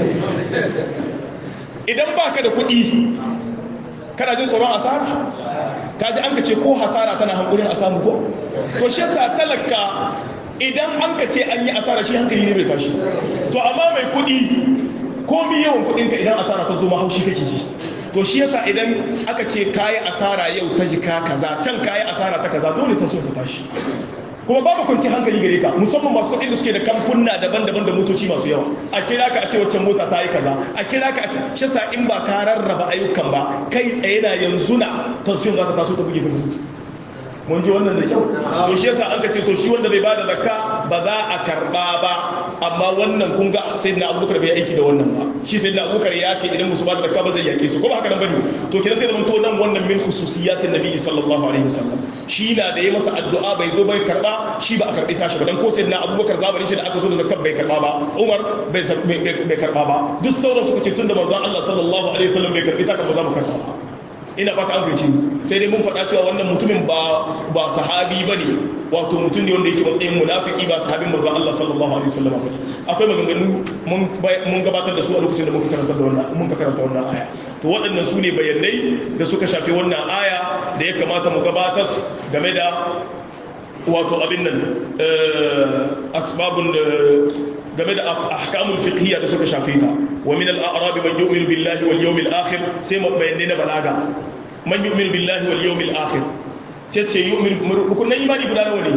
S1: idan ba ka da kuɗi kana jin tsoron asara ka ji an ka ce ko hasara tana hankulin a samu ko to shi yasa talaka idan an ka ce an yi asara shi hankali ne bai tashi to amma mai kuɗi komi yawan kudinka idan asara ta zo mahaushi kake ji to shi yasa idan aka ce kayi asara yau ta jika kaza can kayi asara ta kaza dole ta so ta tashi kuma babu kwanci hankali gare ka musamman masu kuɗin da suke da kamfunna daban-daban da motoci masu yawa a kira ka a ce waccan mota ta yi kaza a kira ka a ce shi yasa in ba ka rarraba ayyukan ba kai tsaye na yanzu na tension za ta taso ta buge ka mutu mun ji wannan da kyau to shi yasa an ka ce to shi wanda bai bada zakka ba za a karba ba amma wannan kun ga sayyidina abubakar bai aiki da wannan ba shi sayyidina abubakar ya ce idan musu bada zakka ba zai yake su ko ba haka nan bane to kina sai da to nan wannan min khususiyatin nabi sallallahu alaihi wasallam shi na da ya masa addu'a bai zo bai karba shi ba a karbi tashi ba dan ko sayyidina abubakar zamanin shi da aka zo da zakka bai karba ba umar bai bai karba ba duk sauran suka ce tunda manzon Allah sallallahu alaihi wasallam bai karbi ta ba za mu karba ba ina fata an fahimci sai dai mun faɗa cewa wannan mutumin ba ba sahabi bane wato mutum ne wanda yake matsayin munafiki ba sahabin manzon Allah sallallahu alaihi wasallam ba akwai maganganu mun mun gabatar da su a lokacin da muka karanta da wannan mun ka karanta wannan aya to waɗannan su ne bayanai da suka shafi wannan aya da ya kamata mu gabatar game da wato abin nan asbabun game da ahkamul fiqhiyya da suka shafe ta wa min al-a'rab man yu'minu billahi wal yawmil akhir sai mu bayyane na balaga man yu'minu billahi wal yawmil akhir sai ce yu'minu rukunan imani guda nawa ne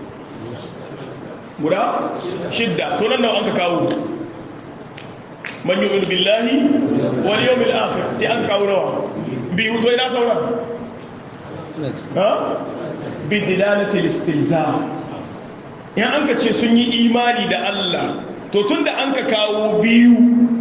S1: guda shidda to nan nawa an ka kawo man yu'minu billahi wal yawmil akhir sai an kawo nawa biyu to ina sauran ha bi dilalati al-istilza in an ka ce sun yi imani da Allah to tun da an ka kawo biyu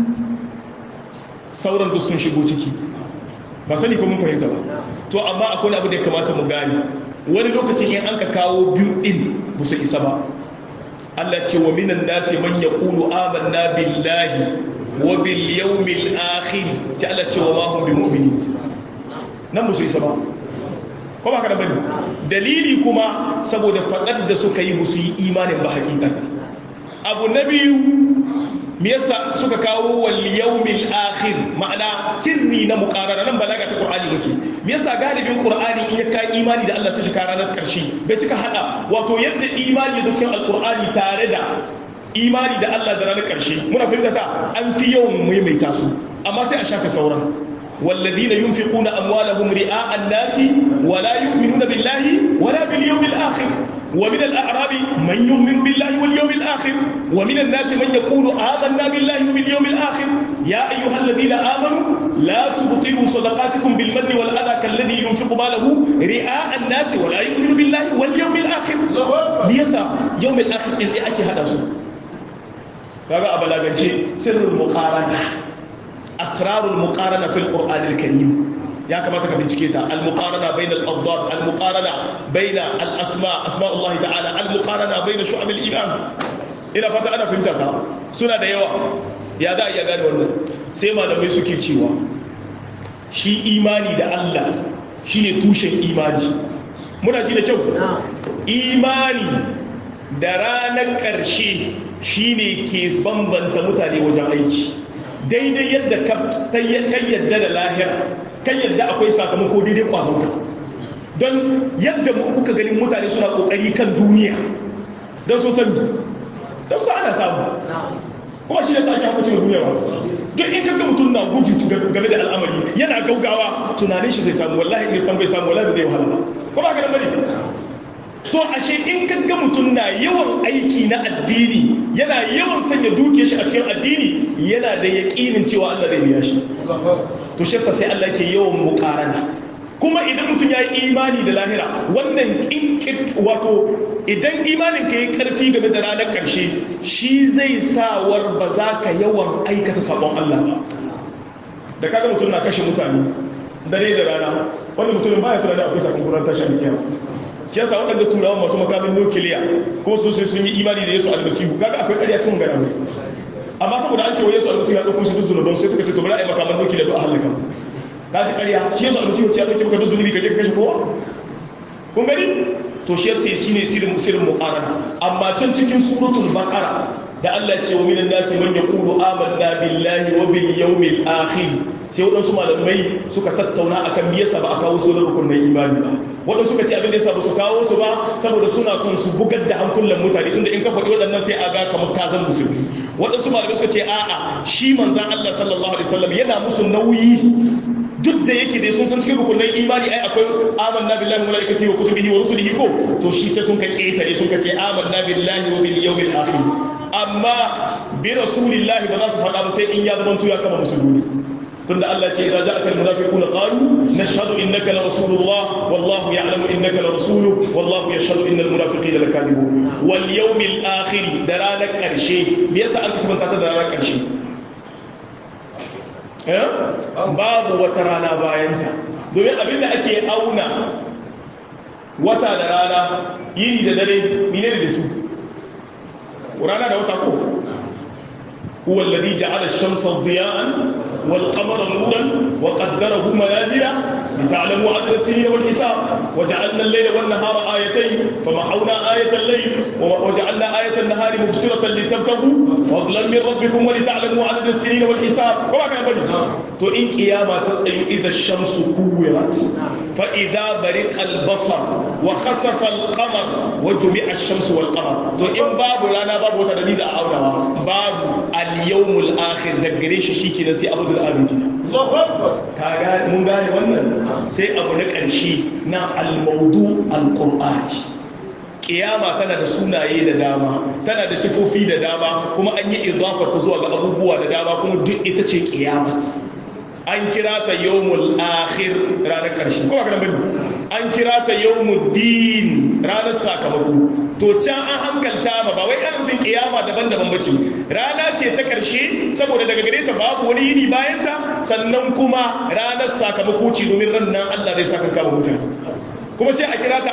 S1: sauran duk sun shigo ciki ba sani ko mun fahimta ba to amma akwai abu da ya kamata mu gani wani lokacin in an ka kawo biyu din ba su isa ba Allah ce wa minan nasi man yaqulu amanna billahi wa bil yawmil akhir sai Allah ce wa ma hum bimu'minin nan ba su isa ba ko ba ka da bane dalili kuma saboda faɗar da suka yi musu yi imanin ba hakikata abu na biyu me yasa suka kawo wal yawmil akhir ma'ana sirri na muqarana nan balaga ta qur'ani yake me yasa galibin qur'ani in ya kai imani da Allah sai shi ranar karshe bai cika hada wato yadda imani da cikin alqur'ani tare da imani da Allah da ranar karshe muna fahimta ta an fi yawan maimaita su amma sai a shafe sauran والذين ينفقون أموالهم رئاء الناس ولا يؤمنون بالله ولا باليوم الآخر ومن الأعراب من يؤمن بالله واليوم الآخر ومن الناس من يقول آمنا بالله وباليوم الآخر يا أيها الذين آمنوا لا تبطلوا صدقاتكم بالمن والأذى كالذي ينفق ماله رئاء الناس ولا يؤمن بالله واليوم الآخر ليسا يوم الآخر إذا أكي هذا سوء هذا أبلاغنشي سر المقارنة asrarul muqarana fil qur'anil karim ya kamata ka bincike ta al muqarana bain al adad al muqarana bain al asma asma'ullah ta'ala al muqarana bain shu'ab al iman ina fata ana fahimta ta suna da yawa ya da iya gane wannan sai malamai suke cewa shi imani da Allah shine tushen imani muna ji da kyau imani da ranar ƙarshe shine ke bambanta mutane wajen aiki daidai yadda ka yadda da lahira kan yadda akwai sakamako daidai kwazonka don yadda kuka ganin mutane suna kokari kan duniya don so sami don su ana samu kuma shi da sa ake haka cikin duniya ba duk in kaga mutum na gudu game da al'amari yana gaugawa tunanin shi zai samu wallahi in san bai samu wallahi zai wahala ba ko ba ka da bane to ashe in kaga mutum na yawan aiki na addini yana yawan sanya duke shi a cikin addini yana da yaƙinin cewa Allah zai biya shi to shi sai Allah ke yawan muƙarana kuma idan mutum ya yi imani da lahira wannan wato idan imanin ka yi ƙarfi game da ranar ƙarshe shi zai sawar ba za ka yawan aikata sabon Allah ba da kaga mutum na kashe mutane dare da rana wanda mutumin baya tunani akwai sakamakon tashin kiyama shi yasa waɗanda turawan masu makamin nukiliya kuma su sai sun yi imani da yesu almasihu kaga akwai ƙarya cikin magana su amma saboda an ce wa yesu almasihu ya ɗauko shi duk zunuban sai suka ce to bari a yi makaman nukiliya don a halaka ka ji ƙarya shi yesu almasihu ce ya ɗauke maka duk zunubi ka je ka kashe kowa kun gani to shi yasa shi ne sirin sirin muqarana amma can cikin suratul baqara da Allah ya ce wa minan nasi man yaqulu amanna billahi wa bil yawmil akhir sai waɗansu malamai suka tattauna akan me yasa ba a kawo su da rukunin imani ba waɗansu suka ce abin da yasa ba su kawo su ba saboda suna son su bugar da hankulan mutane tunda in ka faɗi waɗannan sai a ga kamar ka zan musulmi waɗansu malamai suka ce a'a shi manzan Allah sallallahu alaihi wasallam yana musu nauyi duk da yake dai sun san cikin rukunin imani ai akwai amanna billahi wa malaikatihi wa kutubihi wa rusulihi ko to shi sai sun ka ketare sun ka ce amanna billahi wa bil yawmil akhir amma bi rasulillahi ba za su faɗa ba sai in ya zama ya kama musulmi tunda Allah ce idza ja'aka almunafiquna qalu nashhadu innaka la rasulullah wallahu ya'lamu innaka la rasuluhu wallahu yashhadu innal munafiqina lakadibun wal yawmil akhir da ranar karshe me yasa an kasanta ta da ranar karshe eh babu wata rana bayan ta domin abinda ake auna wata da rana yini da dare menene da su rana da wata ko huwa alladhi ja'ala ash-shamsa diya'an والقمر نورا وقدره منازل لتعلموا عدد السنين والحساب وجعلنا الليل والنهار آيتين فمحونا آية الليل وجعلنا آية النهار مبصرة لتبتغوا فضلا من ربكم ولتعلموا عدد السنين والحساب وما كان بني تو إن قيامة تسأل إذا الشمس كورت فإذا برق البصر وخسف القمر وجمع الشمس والقمر تو إن باب لنا باب وتدميز أعونا باب اليوم الآخر دقريش شيكي نسي أبو الآبدين kaga mun gane wannan sai abu na ƙarshe na almaudu alƙur'ani ƙiyama tana da sunaye da dama tana da sifofi da dama kuma an yi idafar ta zuwa ga abubuwa da dama kuma duk ita ce ƙiyamat an kira ta yawmul akhir ranar ƙarshe kuma kana bane an kira ta yawmul din ranar sakamako to can an hankalta ba ba wai ana nufin kiyama daban-daban bace rana ce ta karshe saboda daga gare ta babu wani yini bayan ta sannan kuma ranar sakamako ce domin ran nan Allah zai saka kama mutane kuma sai a kira ta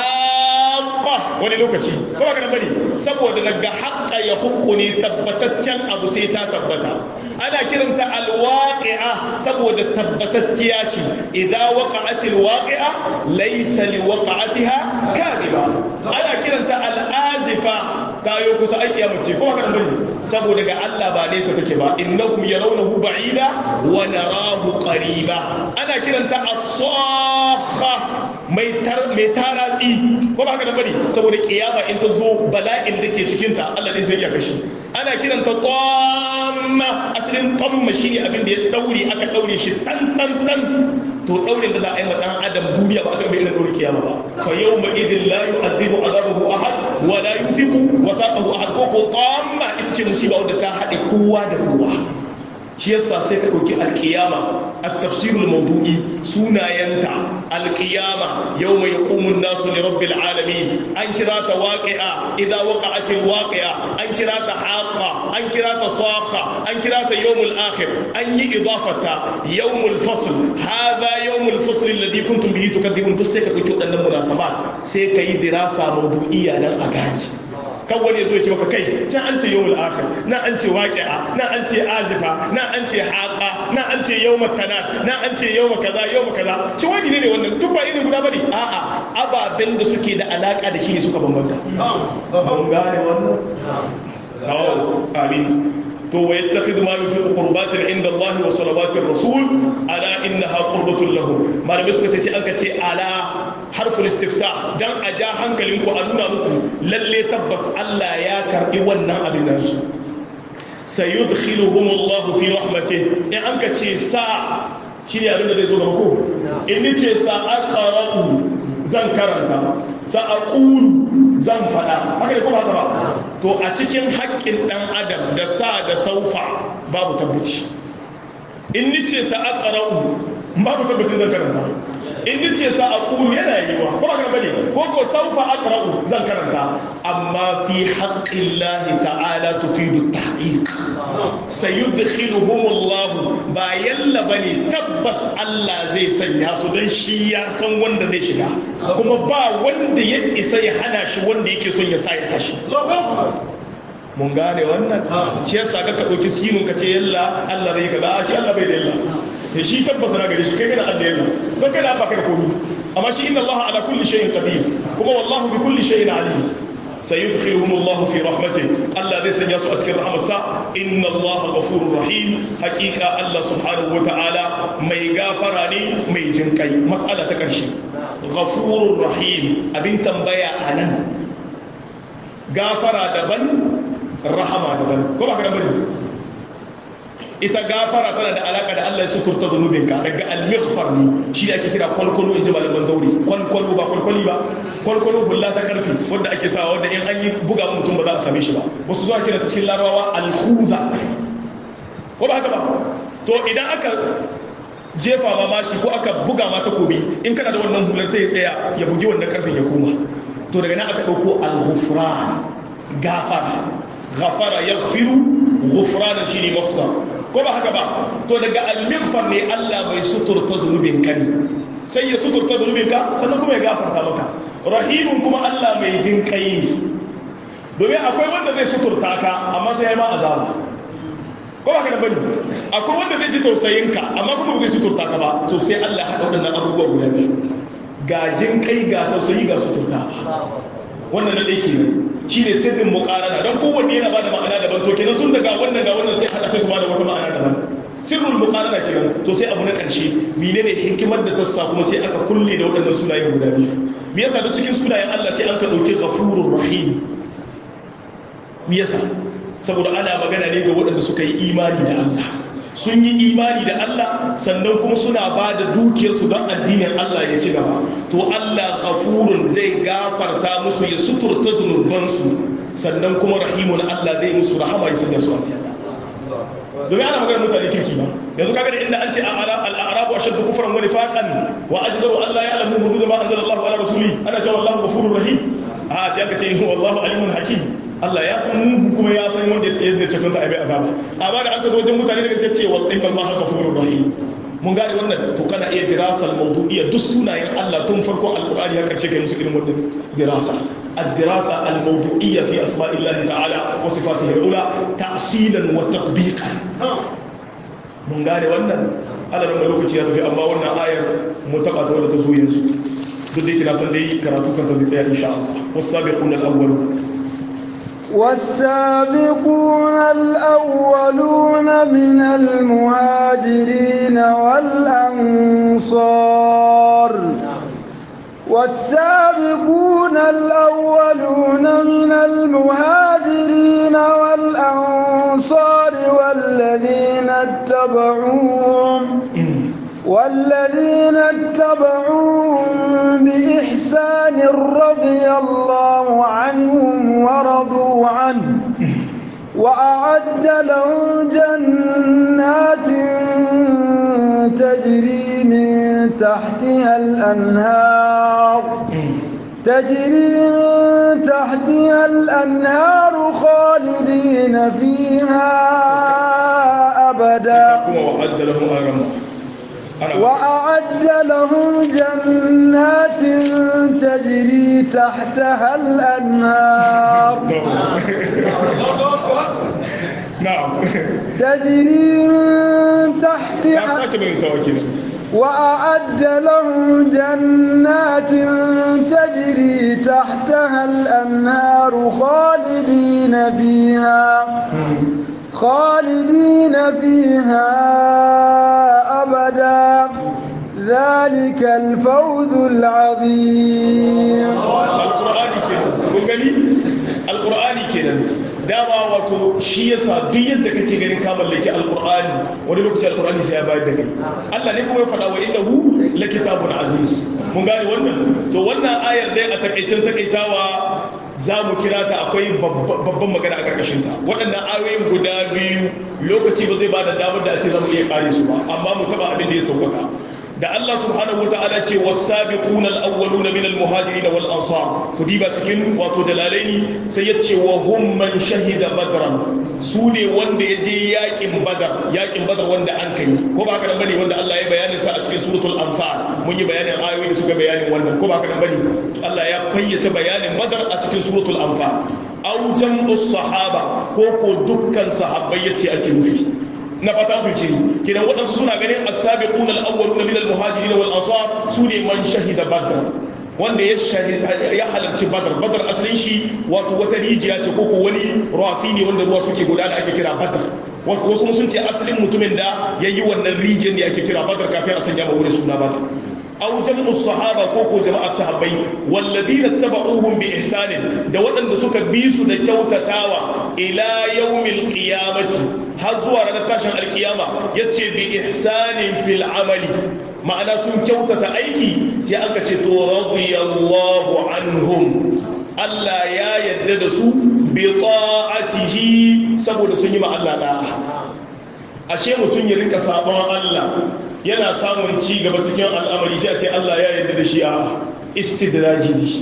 S1: alhaqa wani lokaci kuma kana bane saboda daga haqqa ya hukku ne tabbataccen abu sai ta tabbata ana kiranta alwaqi'a saboda tabbatacciya ce idza waqa'atil waqi'a laysa liwaqa'atiha kadiba ana kiranta al'azifa tayo kusa ai kiyama ce kuma kana bane saboda ga Allah ba nesa take ba innahum yarawnahu ba'ida wa narahu qariba ana kiranta as-sakha mai tar mai taratsi ko ba kana bane saboda kiyama in ta zo bala'in da ke cikin ta Allah ne sai ya kashi ana kiranta tamma asalin tamma shine abin da ya daure aka daure shi tan tan tan to daurin da za a yi wa dan adam duniya ba ta bai irin daure kiyama ba fa yawma idin la yu'adhibu azabahu ahad wa la yuthiqu wathaqahu ahad ko ko tamma ita ce musiba wadda ta haɗe kowa da kowa shi yasa sai ka ɗauki alƙiyama a tafsirul maudu'i sunayenta alƙiyama yau mai ƙumun nasu ne rabbil alamin an kira ta waƙi'a idan waƙa'atil waƙi'a an kira ta haƙa an kira ta saƙa an kira ta yawmul akhir an yi idafata yawmul fasl hadha yawmul fasl alladhi kuntum bihi tukadibun to sai ka ɗauki waɗannan munasabat sai ka yi dirasa maudu'iyya dan a gani kan wani zo ya ce maka kai can an ce yawmul akhir na an ce waqi'a na an ce azifa na an ce haqa na an ce yawmat tanat na an ce yawma kaza yawma kaza ci wani ne wannan duk ba irin guda bane a'a ababen da suke da alaka da shi ne suka bambanta mun gane wannan kawo amin to wa yattakhidhu ma yufiqu qurbatin inda Allah wa salawatir rasul ala innaha qurbatun lahum malamai suka ce sai an ka ce ala harful istiftah dan a ja hankalinku a nuna muku lalle tabbas Allah ya karbi wannan abin nan su sayudkhiluhum Allah fi rahmatihi in an ka ce sa shine abin da zai zo gaba ko in ni ce sa aqra'u zan karanta sa aqulu zan fada haka ne ko haka ba to a cikin haƙƙin dan adam da sa da saufa babu tabbaci in ni ce sa aqra'u babu tabbaci zan karanta in ni ce sa aqulu yana yiwa ko ba bane ko ko saufa aqra'u zan karanta amma fi haqqillahi ta'ala tufidu tahqiq sayudkhiluhum Allah ba yalla bane tabbas Allah zai sanya su dan shi ya san wanda zai shiga kuma ba wanda ya isa ya hana shi wanda yake son ya sa ya sa shi mun gane wannan shi yasa ka ka dauki sinin ka ce yalla Allah zai kaza shi Allah bai da yalla da shi tabbas na gare shi kai kana Allah yalla don kana ba ka da komai amma shi inna Allah ala kulli shay'in qadir kuma wallahu bi kulli shay'in alim sayudkhiluhum Allah fi rahmatihi Allah zai sanya su a cikin rahmarsa inna Allah ghafurur rahim hakika Allah subhanahu wata'ala mai gafara ne mai jinkai mas'ala ta karshe ghafurur rahim abin tambaya anan gafara daban rahama daban ko ba ka da bane ita gafara tana da alaka da Allah ya suturta zunubinka daga al-maghfar ne shi da ake kira kwalkwalo in ji malaman zauri kwalkwalo ba kwalkwali ba kwalkwalo hulla ta karfi wanda ake sawa wanda in an yi buga mutum ba za a same shi ba wasu zuwa kira cikin larabawa al-khuza ko ba haka ba to idan aka jefa ma mashi ko aka buga ma takobi in kana da wannan hular sai ya tsaya ya bugi wannan karfin ya koma to daga nan aka dauko al-ghufran gafara ghafara yaghfiru ghufrana shine masdar ko ba haka ba to daga al-mighfar ne Allah bai suturta zunubin ka ne sai ya suturta zunubin ka sannan kuma ya gafarta maka rahimun kuma Allah mai jin kai ne domin akwai wanda zai suturta ka amma sai ya ma azaba ko ba ka da bane akwai wanda zai ji tausayin ka amma kuma zai suturta ka ba to sai Allah haɗa waɗannan abubuwa guda biyu ga jin kai ga tausayi ga suturta wannan na ɗaya kenan shine sirrin muqarana dan kowanne yana bada ma'ana daban to kenan tun daga wannan ga wannan sai hada sai su bada wata ma'ana daban sirrul muqarana kenan to sai abu na ƙarshe menene hikimar da ta sa kuma sai aka kulle da waɗannan sunayen guda biyu me yasa duk cikin sunayen Allah sai an ka dauki ghafurur rahim me yasa saboda ana magana ne ga waɗanda suka yi imani da Allah sun yi imani da Allah sannan kuma suna ba da dukiyarsu don addinin Allah ya ci gaba to Allah ghafurun zai gafarta musu ya suturta zunubansu sannan kuma rahimun Allah zai musu rahama ya sanya su aljanna domin ana magana mutane kirki ba yanzu kaga da inda an ce al-a'rabu ashaddu kufran wa nifaqan wa ajdaru an la ya'lamu hudud ma anzala Allah ala rasuli ana cewa Allahu ghafurur rahim a sai aka ce wallahu alimun hakim Allah ya san mugu kuma ya san wanda ya da cancanta a bai azaba amma da an tazo wajen mutane daga sai ce wa inna Allah ghafurur rahim mun gane wannan to kana iya dirasal mawdu'iyya duk sunayen Allah tun farko alqur'ani har karshe kai musu irin wannan dirasa الدراسة الموضوعية في أسماء الله تعالى وصفاته العلى تأصيلا وتطبيقا من قال وانا أنا لما لوكتي هذا في أما وانا آية متقطة ولا تزوي ينسو بديك ناسا دي كراتوك تنسيها إن شاء الله والسابقون الأولون
S2: والسابقون الأولون من المهاجرين والأنصار والسابقون الأولون من المهاجرين والأنصار والذين اتبعوهم والذين اتبعوهم بإحسان رضي الله عنهم ورضوا عنه وأعد لهم جنات تجري من تحتها الأنهار تجري من تحتها الأنهار خالدين فيها أبدا
S1: وأعد لهم أجرا
S2: وأعد لهم جنات تجري تحتها الأنهار
S1: نعم
S2: تجري من تحتها وأعد لهم جنات تجري تحتها الأنهار خالدين فيها خالدين فيها أبدا ذلك الفوز العظيم
S1: القرآن كده kun gani alqur'ani kenan dama wato shi yasa duk yadda kake ganin ka mallaki alqur'ani wani lokaci alqur'ani sai ya bayar da kai Allah ne kuma ya faɗa wa innahu lakitabun aziz mun gane wannan to wannan ayar dai a takaicen takaitawa za mu kira ta akwai babban magana a ƙarƙashinta waɗannan ayoyin guda biyu lokaci ba zai ba da damar da a ce za mu iya ƙare su ba amma mu taɓa abin da ya sauƙaƙa da Allah subhanahu wata'ala ce wasabiquna al-awwaluna min al-muhajirin wal ansar ku diba cikin wato dalalaini sai ya ce wa hum man shahida badran su ne wanda ya je yakin badar yakin badar wanda an kai ko ba haka nan bane wanda Allah ya bayanin sa a cikin suratul anfal mun yi bayanin ayoyi da suka bayanin wannan ko ba haka nan bane Allah ya fayyace bayanin badar a cikin suratul anfal aw jam'u sahaba ko ko dukkan sahabbai yace ake nufi na fata tunci kidan waɗansu suna ganin as-sabiqun al-awwalun min al-muhajirin wal ansar su ne man shahida badr wanda ya ya halarci badar badar asalin shi wato wata rijiya ce ko ko wani rafi ne wanda ruwa suke gudana ake kira badar wasu sun ce asalin mutumin da ya yi wannan rijiyar ne ake kira badar kafin a sanya ma wurin suna badar أو جمع الصحابة كوكو جماعة الصحابين والذين اتبعوهم بإحسان da waɗanda suka bi su da kyautatawa ila yawmil qiyamati har zuwa ranar tashin alkiyama yace bi ihsanin fil amali ma'ana sun kyautata aiki sai aka ce to radiyallahu anhum Allah ya yadda da su bi ta'atihi saboda sun yi ma Allah da'a ashe mutum ya rinka sabon Allah yana samun ci gaba cikin al'amari sai a ce Allah ya yarda da shi a istidraji ne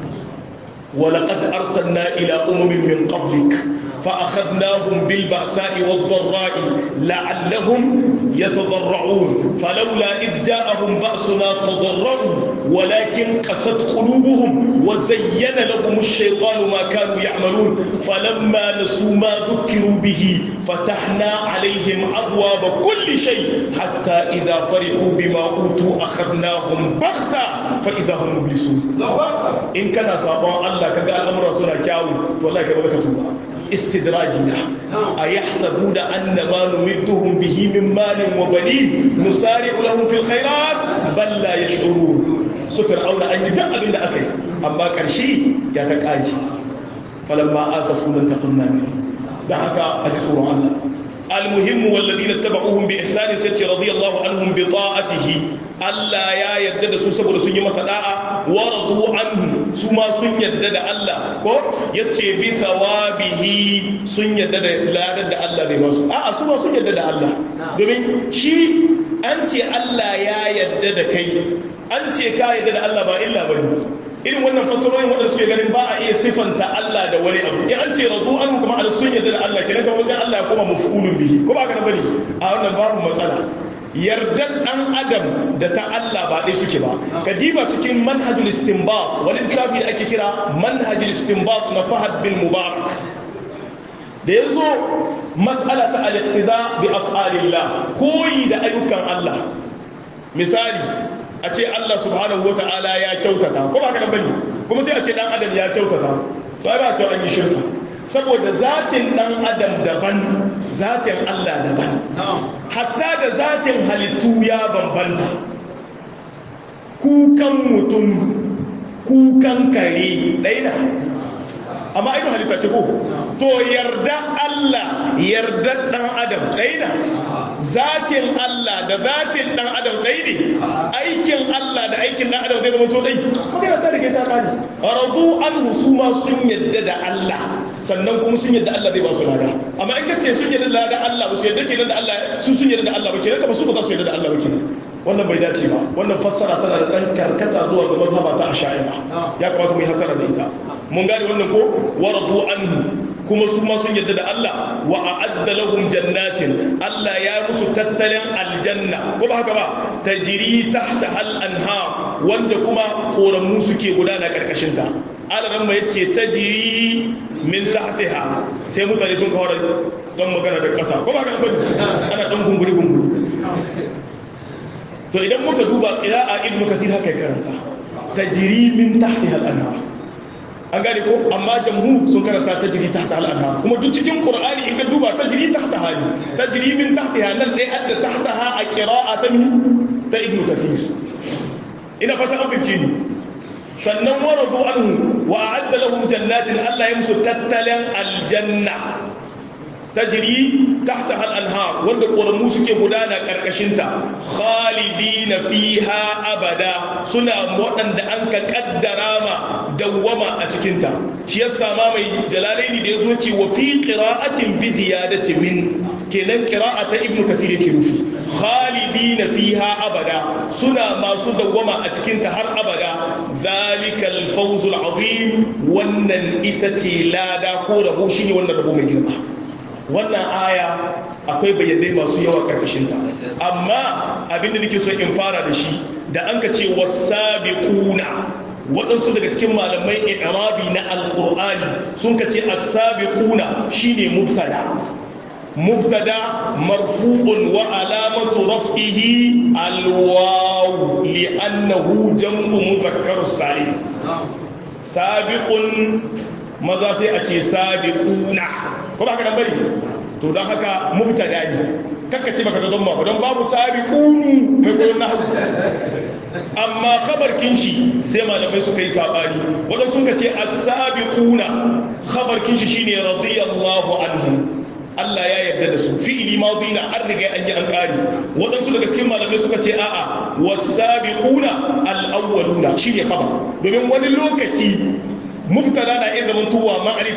S1: ولقد أرسلنا إلى أمم من قبلك فأخذناهم بالبأساء والضراء لعلهم يتضرعون فلولا إذ جاءهم بأسنا تضرعوا ولكن قست قلوبهم وزين لهم الشيطان ما كانوا يعملون فلما نسوا ما ذكروا به فتحنا عليهم أبواب كل شيء حتى إذا فرحوا بما أوتوا أخذناهم بغتة فإذا هم مبلسون إن كان صابان الله كذا الأمر سنة كاوي والله كذا كتوبة استدراجنا أيحسبون أن ما نمدهم به من مال وبنين نسارع لهم في الخيرات بل لا يشعرون سفر أولى أن يتقل من أكي أما كرشي يتقاجي فلما آسفوا انتقمنا منهم دعك أجسور الله المهم والذين اتبعوهم بإحسان ستي رضي الله عنهم بطاعته Allah ya yarda da su saboda sun yi masa da'a wa radu anhu su ma sun yarda da Allah ko yace bi thawabihi sun yarda da ladan da Allah bai masu a'a su ma sun yarda da Allah domin shi an ce Allah ya yarda da kai an ce ka yarda da Allah ba illa bane irin wannan fasarorin wanda suke ganin ba a iya sifanta Allah da wani abu in an ce radu anhu kuma al sun yarda da Allah kenan kamar sai Allah ya koma mafulun bihi ko ba ka bane a wannan babu matsala yardar ɗan adam da ta Allah ba ɗai suke ba ka diba cikin manhajul istinbat wani littafi da ake kira manhajul istinbat na fahad bin mubarak da ya zo matsala ta al-iqtida bi af'alillah koyi da ayyukan Allah misali a ce Allah subhanahu wata'ala ya kyautata ko ba ka bane kuma sai a ce dan adam ya kyautata to ai ba ce an yi shirka saboda zatin dan adam daban zatin Allah daban hatta da zatin halittu ya bambanta kukan mutum kukan kare ɗaina amma ainihin halitta ce ko to yarda Allah yarda ɗan adam ɗaina zatin Allah da zatin ɗan adam ɗai ne aikin Allah da aikin ɗan adam zai zama to ɗai magana ta rike ta ƙari radu an husuma sun yadda da Allah sannan kuma sun yadda Allah zai ba su lada amma in kace sun yadda da lada Allah ba su yadda kenan da Allah su sun yadda da Allah ba kenan kamar su ba za su yadda da Allah ba kenan wannan bai dace ba wannan fassara tana da dan karkata zuwa ga mazhaba ta asha'ira ya kamata mu yi hasara da ita mun gane wannan ko waradu anhu kuma su ma sun yadda da Allah wa a'adda lahum jannatin Allah ya musu tattalin aljanna ko ba haka ba tajri tahta hal anhar wanda kuma koramu suke gudana karkashin ta alaran ma yace tajri min tahtiha sai mutane sun kawo don magana da kasa ko ba haka ba ana dan gunguri gunguri to idan muka duba qira'a ibnu kathir haka karanta tajri min tahtiha al anhar an gane ko amma jamhur sun karanta tajri tahta al-anhar kuma duk cikin qur'ani in ka duba tajri tahta hali tajri min tahtiha nan dai adda tahtaha a qira'atan ta ibnu kathir ina fata an fice ni sannan waradu anhu wa a'adda lahum jannatin Allah ya musu tattalan aljanna tajri tahtaha al-anhar wanda ƙoramu suke gudana ƙarƙashinta khalidina fiha abada suna waɗanda an ka ƙaddara ma dawwama a cikinta shi yasa ma mai jalalaini da ya zo ce wa fi qira'atin bi ziyadati min kenan qira'a ta ibnu kathir yake rufi khalidina fiha abada suna masu dawwama a cikinta har abada zalikal fawzul azim wannan ita ce lada ko rabo shine wannan rabo mai girma wannan aya akwai bayyadai masu yawa karkashinta amma abinda nake so in fara da shi da an ka ce wasabiquna waɗansu daga cikin malamai i'rabi na alqur'ani sun ka ce as-sabiquna shine mubtada mubtada marfu'un wa alamatu raf'ihi alwaw li'annahu jam'u mudhakkar salim sabiqun maza sai a ce sabiquna ko ba haka nan bari to don haka mubtada ne kakka ce baka zama ba don babu sabiqunu mai koyon nahwu amma khabar kinshi sai malamai suka yi sabani wanda sun ka ce as-sabiquna khabar kinshi shine radiyallahu anhum Allah ya yarda da su fi'ili madina an riga an yi an kari waɗansu daga cikin malamai suka ce a'a wasabiquna al-awwaluna shine khabar domin wani lokaci mubtada na iya zaman tuwa ma'arifa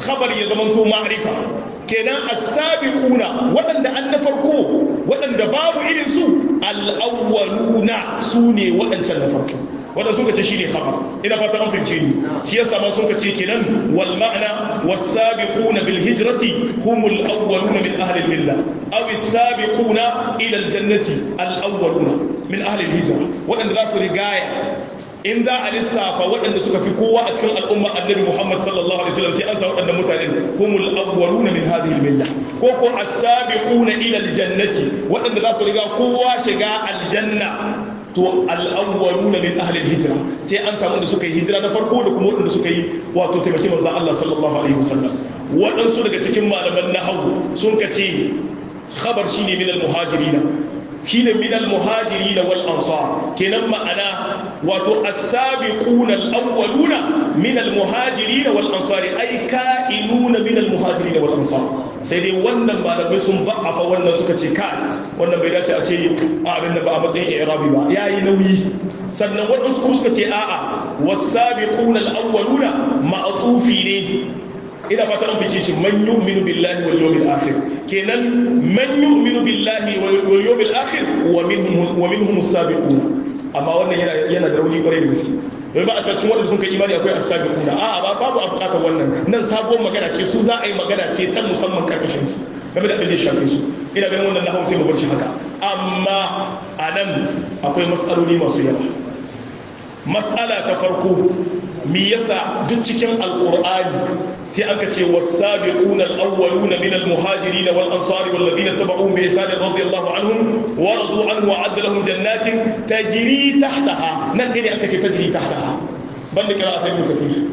S1: khabar ya zamanto ma'rifa kenan as-sabiquna waɗanda an na farko waɗanda babu irin su al-awwaluna su ne waɗancan na farko wanda suka ce shine khabar ina fata an fahimce ni shi yasa ma suka ce kenan wal ma'na was-sabiquna bil hijrati humul awwaluna min ahli al-milla aw as-sabiquna ila al-jannati al-awwaluna min ahli al-hijra waɗanda za su rigaya in za a lissafa waɗanda suka fi kowa a cikin al'umma annabi Muhammad sallallahu alaihi wasallam sai an sa waɗanda mutanen humul awwaluna min hadhihi al-milla ko ko as-sabiquna ila al-jannati waɗanda za su riga kowa shiga aljanna to al-awwaluna min ahli al-hijra sai an samu da suka yi hijira na farko da kuma waɗanda suka yi wato taimaki manzon Allah sallallahu alaihi wasallam waɗansu daga cikin malaman nahwu sun kace khabar shine min al-muhajirina shine min al-muhajirin wal ansar kenan ma'ana wato as-sabiquna al-awwaluna min al-muhajirin wal ansar ay ka'inuna min al-muhajirin wal ansar sai dai wannan malamai sun ba'afa wannan suka ce ka wannan bai dace a ce a abin da ba a matsayin i'rabi ba yayi nauyi sannan wadansu kuma suka ce a'a was-sabiquna al-awwaluna ma'tufi ne ina fata an fice shi man yu'minu billahi wal yawmil akhir kenan man yu'minu billahi wal yawmil akhir wa minhum wa minhum as-sabiquna amma wannan yana yana da rauni kwarai da gaske wai ba a cikin wanda sun kai imani akwai as-sabiquna a ba babu a bukatar wannan nan sabuwar magana ce su za a yi magana ce ta musamman karkashin su game da abin da ya shafe su ina ganin wannan nahwu sai mu bar shi haka amma anan akwai matsaloli masu yawa mas'ala ta farko mi yasa duk cikin alqur'ani sai aka ce was-sabiquna al-awwaluna min al-muhajirin wal-ansari wal-ladina tabauhum bi ihsan radiyallahu anhum wa radu anhu wa adda lahum jannatin tajri tahtaha nan ne aka ce tajri tahtaha banda qira'at ibn kathir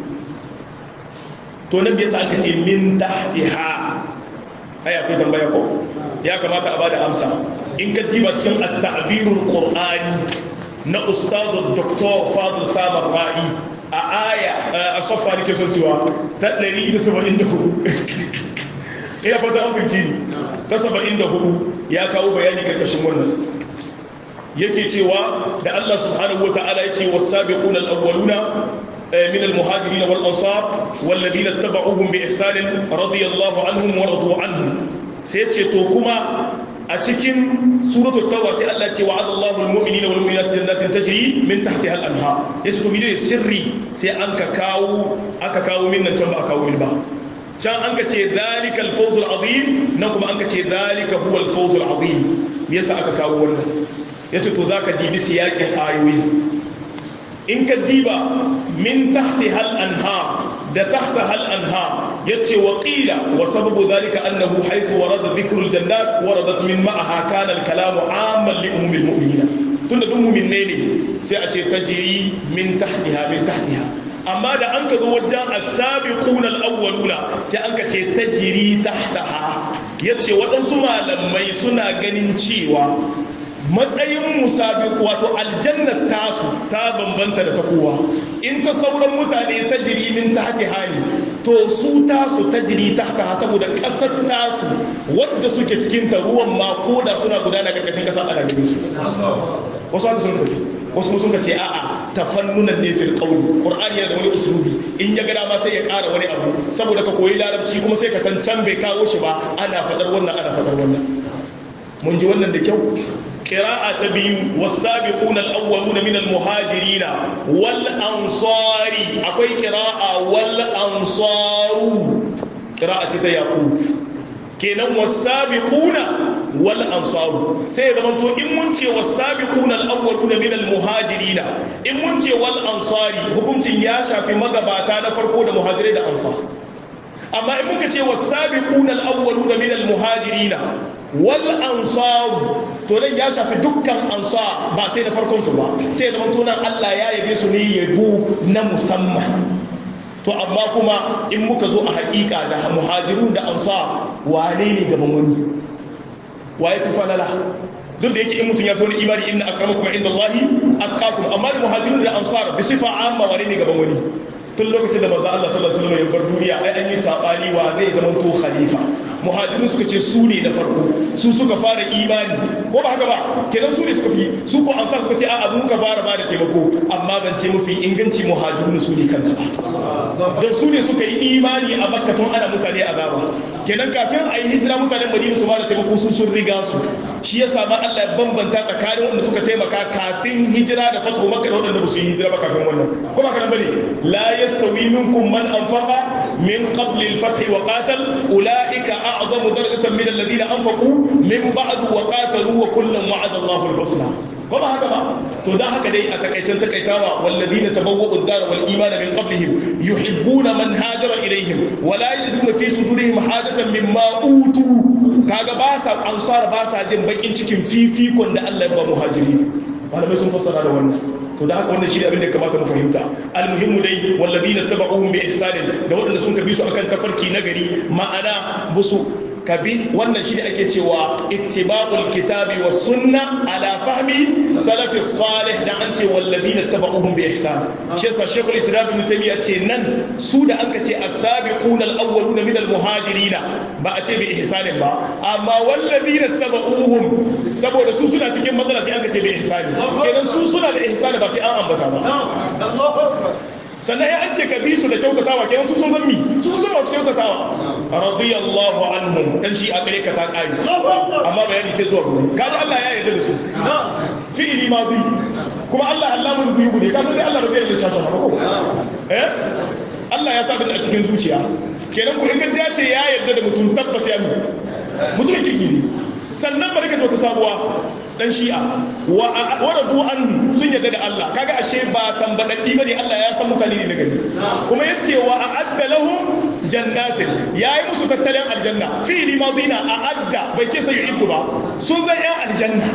S1: to nan yasa aka ce min tahtiha ai akwai tambaya ko ya kamata a bada amsa in ka diba cikin at-ta'birul qur'ani na ustadu doktor fadil samar ra'i a aya a sofa da ke son cewa ta 174 ina fata an firci ta 74 ya kawo bayani karkashin wannan yake cewa da Allah subhanahu wa ta'ala ya ce wasabiquna al-awwaluna من المهاجرين والأنصار والذين اتبعوهم بإحسان رضي الله عنهم ورضوا عنهم سيتشي توكما a cikin suratul tauba sai Allah ce wa'ada Allahu al-mu'minina wal mu'minati jannatin tajri min tahtiha al-anhar yace to menene sirri sai an ka kawo aka kawo min nan can ba a kawo min ba can an ka ce zalikal fawz al-azim nan kuma an ka ce zalika huwa al-fawz al-azim me yasa aka kawo wannan yace to zaka dibi siyakin ayoyi in ka diba min tahtiha al-anhar da tahtaha al-anhar yace wa qila wa sababu dhalika annahu haythu warada dhikru al-jannat waradat min ma'aha kana al-kalamu 'amman li ummi al-mu'minin tunda duk mu'minne ne sai a ce tajri min tahtiha min tahtiha amma da an ka zo wajen as-sabiquna al-awwaluna sai an ka ce tajri tahtaha yace waɗansu malamai suna ganin cewa matsayin musabiq wato aljannar tasu ta bambanta da ta kowa in ta sauran mutane ta jiri min ta hake hali to su tasu ta jiri ta haka saboda kasar tasu wadda suke cikin ta ruwan ma ko da suna gudana karkashin kasa ana gani su wasu haka sun tafi wasu sun ka ce a'a tafannunan ne fil qawli qur'ani yana da wani uslubi in ya ga dama sai ya ƙara wani abu saboda ka koyi larabci kuma sai ka san can bai kawo shi ba ana faɗar wannan ana faɗar wannan mun ji wannan da kyau قراءة تبي والسابقون الأولون من المهاجرين والأنصار أقوي قراءة والأنصار قراءة تياقوب كنا والسابقون والأنصار سيدا من تو إن منتي والسابقون الأولون من المهاجرين إن منتي والأنصار حكمت ياشا في مغباتا نفرقون مهاجرين أنصار amma in muka ce wasabiquna al-awwaluna min al-muhajirin wal ansar to nan ya shafi dukkan ansar ba sai da farkon su ba sai da mutunan Allah ya yabe su ne yabo na musamman to amma kuma in muka zo a hakika da muhajirun da ansar wane ne gaban wani waye fi falala duk da yake in mutum ya fi wani imani inna akramakum indallahi atqakum amma da muhajirun da ansar bi sifa amma wane ne gaban wani tun lokacin da manzo Allah sallallahu alaihi wasallam ya bar duniya ai an yi sabani wa zai zama to khalifa muhajirun suka ce su ne na farko su suka fara imani ko ba haka ba kenan su ne suka fi su ko ansar suka ce a'a mu ka fara ba da taimako amma ban ce mafi inganci muhajirun su ne kanta ba dan su ne suka yi imani a makka tun ana mutane azaba kenan kafin a yi hijira mutanen madina su ba da taimako su sun riga su shi ya ma Allah ya bambanta tsakanin wanda suka taimaka kafin hijira da fatu makka da wanda ba su yi hijira ba kafin wannan ko ba kana bane la yastawi minkum man anfaqa min qabl al-fath wa qatal ulaika a'zamu darajatan min alladhina anfaqu min ba'd wa qatalu wa kullan wa'ada Allahu al-husna ko ba haka ba to dan haka dai a takaicen takaitawa walladhina tabawwa'u ad-dar wal iman min qablihim yuhibbuna man hajara ilayhim wa la yajiduna fi sudurihim hajatan mimma utu kaga ba sa ansar ba sa jin bakin cikin fifikon da Allah ya ba muhajiri malamai sun fassara da wannan to da haka wannan shi ne abin da kamata mu fahimta almuhimmu dai wallazina tabauhum bi ihsanin da waɗanda sun kabi su akan tafarki nagari ma'ana musu kabi wannan shi ne ake cewa ittiba'ul kitabi was sunna ala fahmi salafi salih da an ce wallazina tabauhum bi ihsan shi yasa shaykhul islam ibn taymiyyah ce nan su da anka ce as-sabiqun al-awwaluna min al-muhajirin ba a ce bi ihsanin ba amma wallazina tabauhum saboda su suna cikin matsala sai anka ce bi ihsani kenan su suna da ihsani ba sai an ambata ba sannan ya an ce ka bi su da kyautatawa kenan su sun san mi su sun masu kyautatawa radiyallahu anhum dan shi a gare ka ta kare amma bayani sai zuwa gobe kaji Allah ya yarda da su fi'ili madi kuma Allah Allahul ghuyub ne ka san dai Allah radiyallahu shasha ba ko eh Allah ya sa bin a cikin zuciya kenan ku in ka ji ya ce ya yarda da mutum tabbas ya mi mutumin kirki ne sannan bari ka ta sabuwa dan shi'a wa radu an sun yarda da Allah kaga ashe ba tambadaddi bane Allah ya san mutane ne na gari kuma yace wa a'adda lahum jannatin yayi musu tattalin aljanna fi'li madina a'adda bai ce sai yu'iddu ba sun zan yan aljanna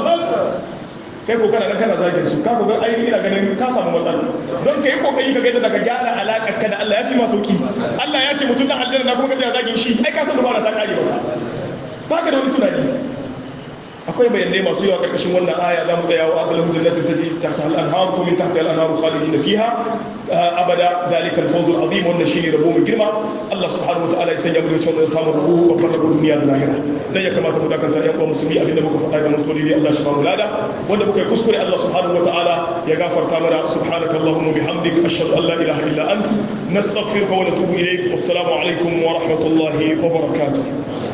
S1: kai ko kana nan kana zagin su ka ko ga ai ina ganin ka samu matsala don kai kokari ka ga yadda ka gyara alakar ka da Allah ya fi ma sauki Allah ya ce mutum dan aljanna na kuma ka zagin shi ai ka san dubara ta kare ba ba ka da wani tunani akwai bayanai masu yawa karkashin wannan aya za mu tsaya wa adalahum jannatin tajri tahta al-anhar ko min tahta al-anhar khalidin fiha abada dalika al-fawz al-azim wannan shine rabo mai girma Allah subhanahu wa ta'ala ya sanya mu da cewa samu rabo babban rabo duniya da lahira dan ya kamata mu dakanta yan uwa musulmi abinda muka faɗa ga mutum ne Allah shi ba mu lada wanda muka yi kuskure Allah subhanahu wa ta'ala ya gafarta mana subhanaka allahumma bihamdik ashhadu an la ilaha illa ant nastaghfiruka wa natubu ilayk wassalamu alaikum wa rahmatullahi wa barakatuh